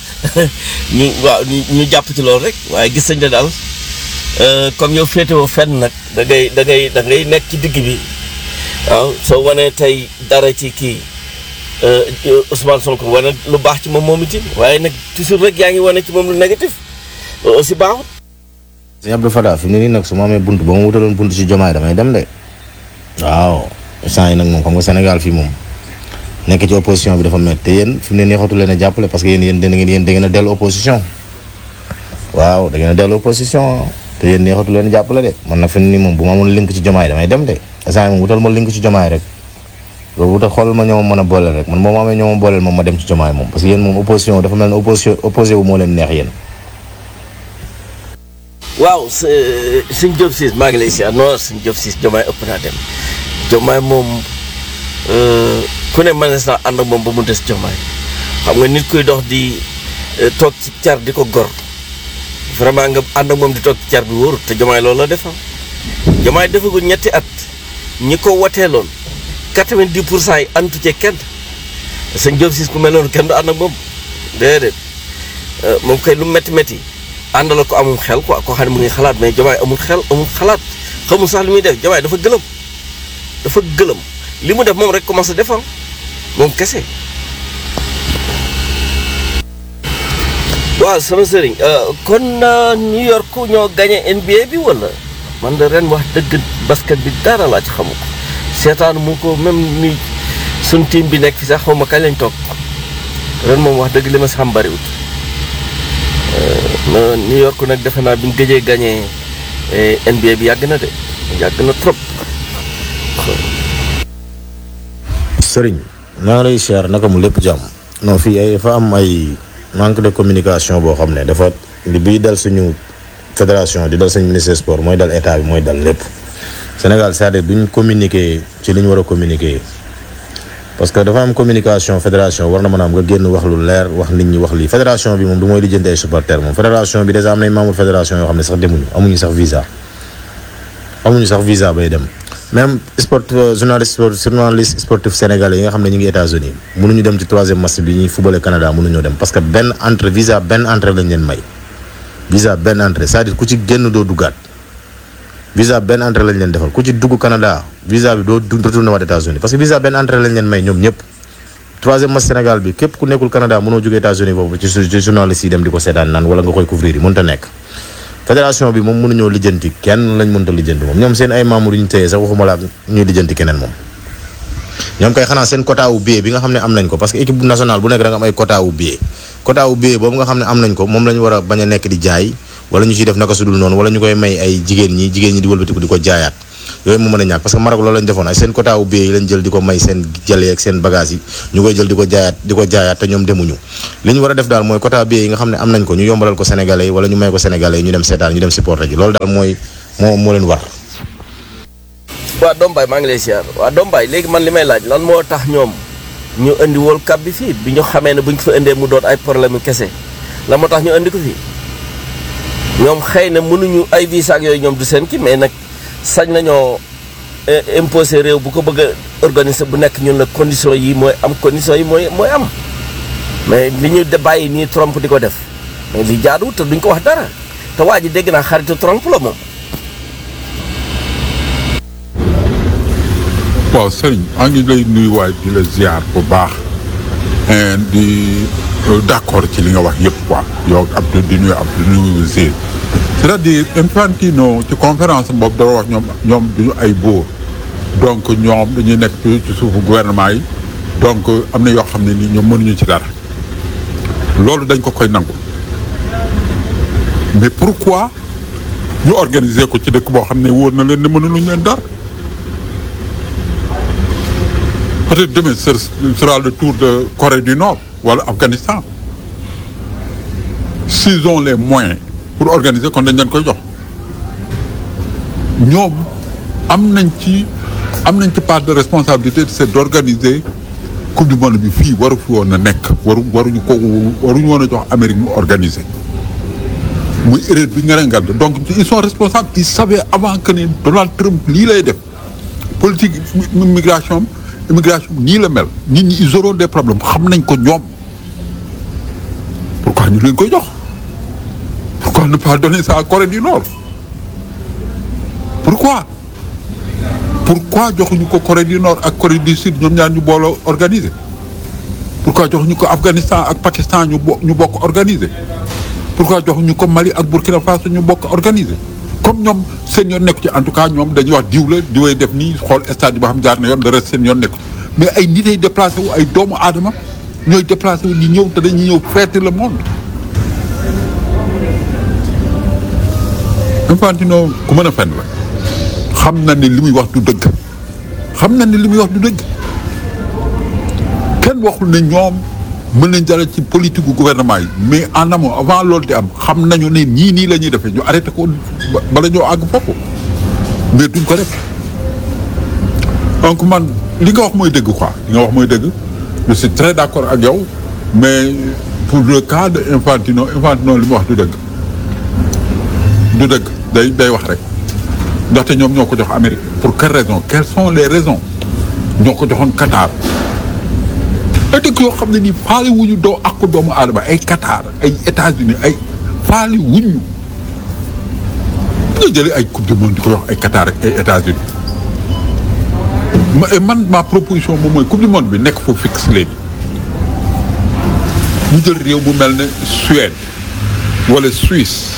ñu waaw ñu ñu jàpp ci loolu rek waaye gis nañ ne daal comme yow féetewoo fenn nag da ngay da ngay da ngay nekk ci digg bi waaw soo wanee tey dara ci kii Ousmane Sonko wane lu baax ci moom moom itam waaye nag toujours rek yaa ngi wane ci moom lu négatif loolu aussi baaxut. sëñ Abdou Fatah fi mu ne nii nag su ma amee bunt ba ma wutaloon bunt ci jomaay damay dem de waaw instant yi nag moom xam nga Sénégal fii moom nekk ci opposition bi dafa métti te yéen fi mu ne nii xatu leen a jàppale parce que yéen yéen da ngeen yéen da ngeen a dellu opposition waaw da ngeen a dellu opposition te yéen neexatu leen a jàppale de man nag fi mu ne nii moom bu ma amoon link ci jomaay damay dem de instant yi moom wutal ma link ci jomaay rek loolu wutal xoolal ma ñoo ma mën a booleel rek man moom ma amee ñoo ma booleel moom ma dem ci jomaay moom parce que yéen moom opposition dafa mel ne opposition opposé wu moo leen neex yéen waaw suñ Diop siis maa ngi lay si non suñ Diop siis jomaay ëpp naa dem jomaay moom ku ne mënees naa ànd ak moom ba mu des jomaay xam nga nit kuy dox di toog ci car di ko gor vraiment nga ànd ak moom di toog ci car bi wóorut te jomaay loolu la defa jomaay defagul ñetti at ñi ko wateeloon quatre-vingt-dix pour cent yi antu ci kenn suñ Diop siis ku mel noonu kenn du ànd ak moom déedéet moom kay lu métti métti àndala ko amul xel quoi koo xam ne mu ngi xalaat mais jamaay amul xel amul xalaat xamul sax li muy def jamaay dafa gëlëm dafa gëlëm li mu def moom rek commencé defam moom kese. waaw sama sëriñ kon New York ñoo gagné NBA bi wala man de ren wax dëgg basket bi dara laa ci xamu ko seetaanu mu ko même ni suñ team bi nekk fi sax xaw ma kañ lañ toog ren moom wax dëgg li ma si xam bariwut New York nag defe naa bi ñu gëjee gagné NBA bi yàgg na de yàgg na trop. sëriñ naa lay siyaar naka mu lépp jàmm non fii ay dafa am ay manque de communication boo xam ne dafa li biy dal suñu fédération di dal suñu ministère sport mooy dal état bi mooy dal lépp Sénégal c'est-à-dire duñ communiquer ci li ñu war a communiquer parce que dafa am communication fédération war na mën a am nga génn wax lu leer wax nit ñi wax lii fédération bi moom du mooy lijjanti ay supporters moom fédération bi déjà am nañ membre fédération yoo xam ne sax demuñu amuñu sax visa amuñu sax visa bay dem même sport journaliste journaliste sportif sénégalais yi nga xam ne ñu ngi États-Unis mënuñu dem ci troisième match bi ñuy footballé Canada mënuñoo dem parce que benn entrée visa benn entrée lañ leen may visa benn entrée c'est-à-dire ku ci génn doo duggaat visa benn entrée lañ leen defal ku ci dugg Canada visa bi doo retourné waat États-Unis parce que visa benn entrée lañ leen may ñoom ñëpp troisième match Sénégal bi képp ku nekkul Canada mënoo jógee États-Unis foofu ci ci journaliste yi dem di ko seetaan naan wala nga koy couvrir yi mënut a nekk fédération bi moom mënuñoo lijjanti kenn lañ mënta lijjanti moom ñoom seen ay membres yu ñu téye sax waxuma la ñuy lijjanti keneen moom ñoom kay xanaa seen quota wu billet bi nga xam ne am nañ ko parce que équipe nationale bu nekk da nga am ay quota wu billet quota wu billet boobu nga xam ne am nañ ko moom la ñu war a bañ a nekk di jaay wala ñu ciy def naka sudul noonu wala ñu koy may ay jigéen ñi jigéen ñi di wëlbatiku di ko jaayaat yooyu mu mën a ñàkk parce que Maroc loolu lañ defoon ay seen quota wu billet yi lañ jël di ko may seen jëlee ak seen bagage yi ñu koy jël di ko jaayaat di ko jaayaat te ñoom demuñu li ñu war a def daal mooy quota billet yi nga xam ne am nañ ko ñu yombalal ko sénégalais yi wala ñu may ko sénégalais yi ñu dem seetaan ñu dem supporter ji loolu daal mooy moo moo leen war waa Dombaay maa ngi lay siyaar waa Dombaay léegi man li may laaj lan moo tax ñoom ñu indi World Cup bi fii bi ñu xamee ne bu ñu ko fa indee mu doon ay problème yu kese lan moo tax ñu indi ko fii ñoom xëy na mënuñu ay visa ak yooyu ñoom du seen kii mais nag sañ nañoo imposer réew bu ko bëgg a organiser bu nekk ñun la condition yi mooy am condition yi mooy mooy am mais li ñu de bàyyi nii Trump di ko def mais li jaadu te duñ ko wax dara te waa ji dégg naa xaritu Trump la moom. waaw sëriñ maa ngi lay nuyuwaay di la ziar bu baax di d'accord ci li nga wax yëpp quoi yow Abdou di nuyu Abdou di nuyu Zé c'est-à-dire Infantino ci conférence boobu dara wax ñoom ñoom duñu ay buur donc ñoom dañuy nekk ci ci suufu gouvernement yi donc am na yoo xam ne ni ñoom mënuñu ci dara loolu dañ ko koy nangu mais pourquoi ñu organiser ko ci dëkk boo xam ne wóor na leen ne mënuluñ leen dara peut-être demain ce sera le tour de Corée du Nord wala Afghanistan s'ils ont les moyens pour organiser kon dañ leen koy jox ñoom am nañ ci am nañ ci part de responsabilité c'est d'organiser coupe du monde bi fii waru fi woon a nekk waru waruñu ko waruñu woon a jox Amérique mu organiser muy erreur bi nga rengal donc ils sont responsables ils savaient avant que ne Donald Trump lii lay def politique immigration immigration nii la mel nit ñi ils auront des problèmes xam nañ ko ñoom pourquoi ñu leen koy jox pourquoi ne pas donner ça à Corée du Nord pourquoi pourquoi joxuñu ko Corée du Nord ak Corée du Sud ñoom ñaar ñu booloo organiser pourquoi joxuñu ko Afghanistan ak Pakistan ñu bo ñu bokk organiser pourquoi joxuñu ko Mali ak Burkina Faso ñu bokk organiser comme ñoom seen yoon nekku ci en tout cas ñoom dañuy wax diw la diwee def nii xool stade bi ba xam jaar na yoon le reste seen yoon nekku mais ay nit ay déplacé wu ay doomu aadama ñooy déplacé wu di ñëw te dañuy ñëw fêter le monde Infantino ku mën a fen la xam na ni li muy wax du dëgg xam na ni li muy wax du dëgg kenn waxul ne ñoom mën nañ jàll ci politique gu gouvernement yi mais en amont avant loolu di am xam nañu ne nii nii la ñuy defee ñu arrêté ko bala ñoo àgg foofu mais duñ ko def donc man li nga wax mooy dëgg quoi li nga wax mooy dëgg je suis très d'accord ak yow mais pour le cas de Infantino Infantino li mu wax du dëgg du dëgg day day wax rek ndaxte ñoom ñoo ko jox Amérique pour quelle raison quelles sont les raisons ñoo ko joxoon Qatar ay dëkk yoo xam ne nii faale wuñu doo ak doomu aadama ay Qatar ay États-Unis ay faale wuñu nga jëlee ay coupe du monde di ko wax ay Qatar ak ay États-Unis ma man ma proposition moom mooy coupe du monde bi nekk foofu fixe léegi ñu jël réew bu mel ne Suède wala Suisse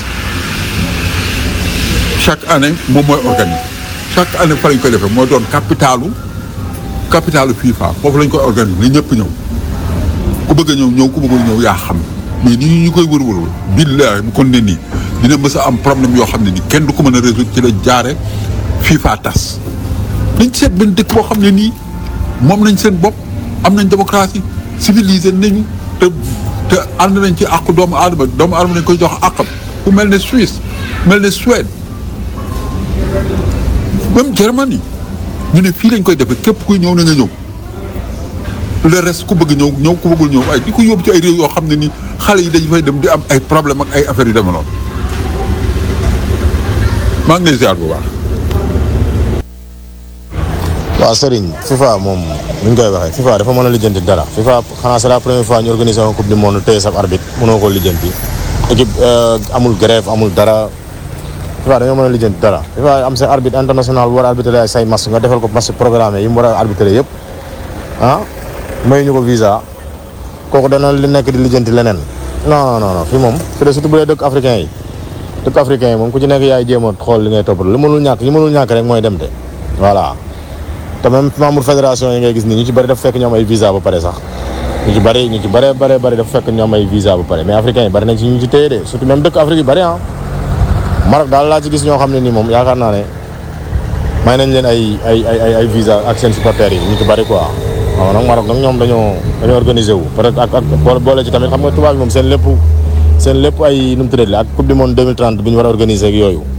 chaque année moom mooy organiser chaque année fa lañ koy defee mooy doon capitalu capitalu FIFA foofu lañ koy organiser li ñëpp ñëw ku bëgg a ñëw ñëw ku bëggul ñëw yaa xam mais ni ñu koy wër-wër billahi bu kon ne nii dina mës a am problème yoo xam ne nii kenn du ko mën a résoudre ci la jaare FIFA tas dañ seet benn dëkk boo xam ne nii moom nañ seen bopp am nañ démocratie civilisé nañu te te ànd nañ ci àqu doomu aadama doomu aadama nañ koy jox àqam ku mel ne Suisse mel ne Suède même Germanie ñu ne fii lañ koy defee képp kuy ñëw na nga ñëw le reste ku bëgg ñëw ñëw ku bëggul ñëw ay di ko yóbbu ci ay réew yoo xam ne ni xale yi dañu fay dem di am ay problème ak ay affaires yu demee noonu maa ngi lay ziar bu baax. waaw Serigne FIFA moom ni ñu koy waxee FIFA dafa mën a lijjanti dara FIFA xanaa c'est la première fois ñu organiser un coupe du monde téye sab arbitre mënoo ko lijjanti équipe amul grève amul dara FIFA dañoo mën a lijjanti dara FIFA am sa arbitre international bu war a arbitrer ay say match nga defal ko match programmé yi mu war a arbitrer yëpp ah may ñu ko visa kooku dana li nekk di lijjanti leneen non non non fii moom fi de surtout bu dee dëkk africain yi dëkk africain yi moom ku ci nekk yaay jéem a xool li ngay toppatoo li mënul ñàkk li mënul ñàkk rek mooy dem de voilà te même membre fédération yi ngay gis nii ñu ci bëri dafa fekk ñoom ay visa ba pare sax ñu ci bëri ñu ci bëree bëree bëri dafa fekk ñoom ay visa ba pare mais africains yi bëri nañ ci ñu ci téye de surtout même dëkk Afrique yi bëri ah Maroc daal laa ci gis ñoo xam ne nii moom yaakaar naa ne may nañ leen ay ay ay ay ay visa ak seen supporters yi ñu ci bari quoi waaw nag Maroc nag ñoom dañoo dañoo organisé wu peut être ak ak boole boole ci tamit xam nga tubaab bi moom seen lépp seen lépp ay nu mu tuddati la ak coupe du monde 2030 bi ñu war a organisé ak yooyu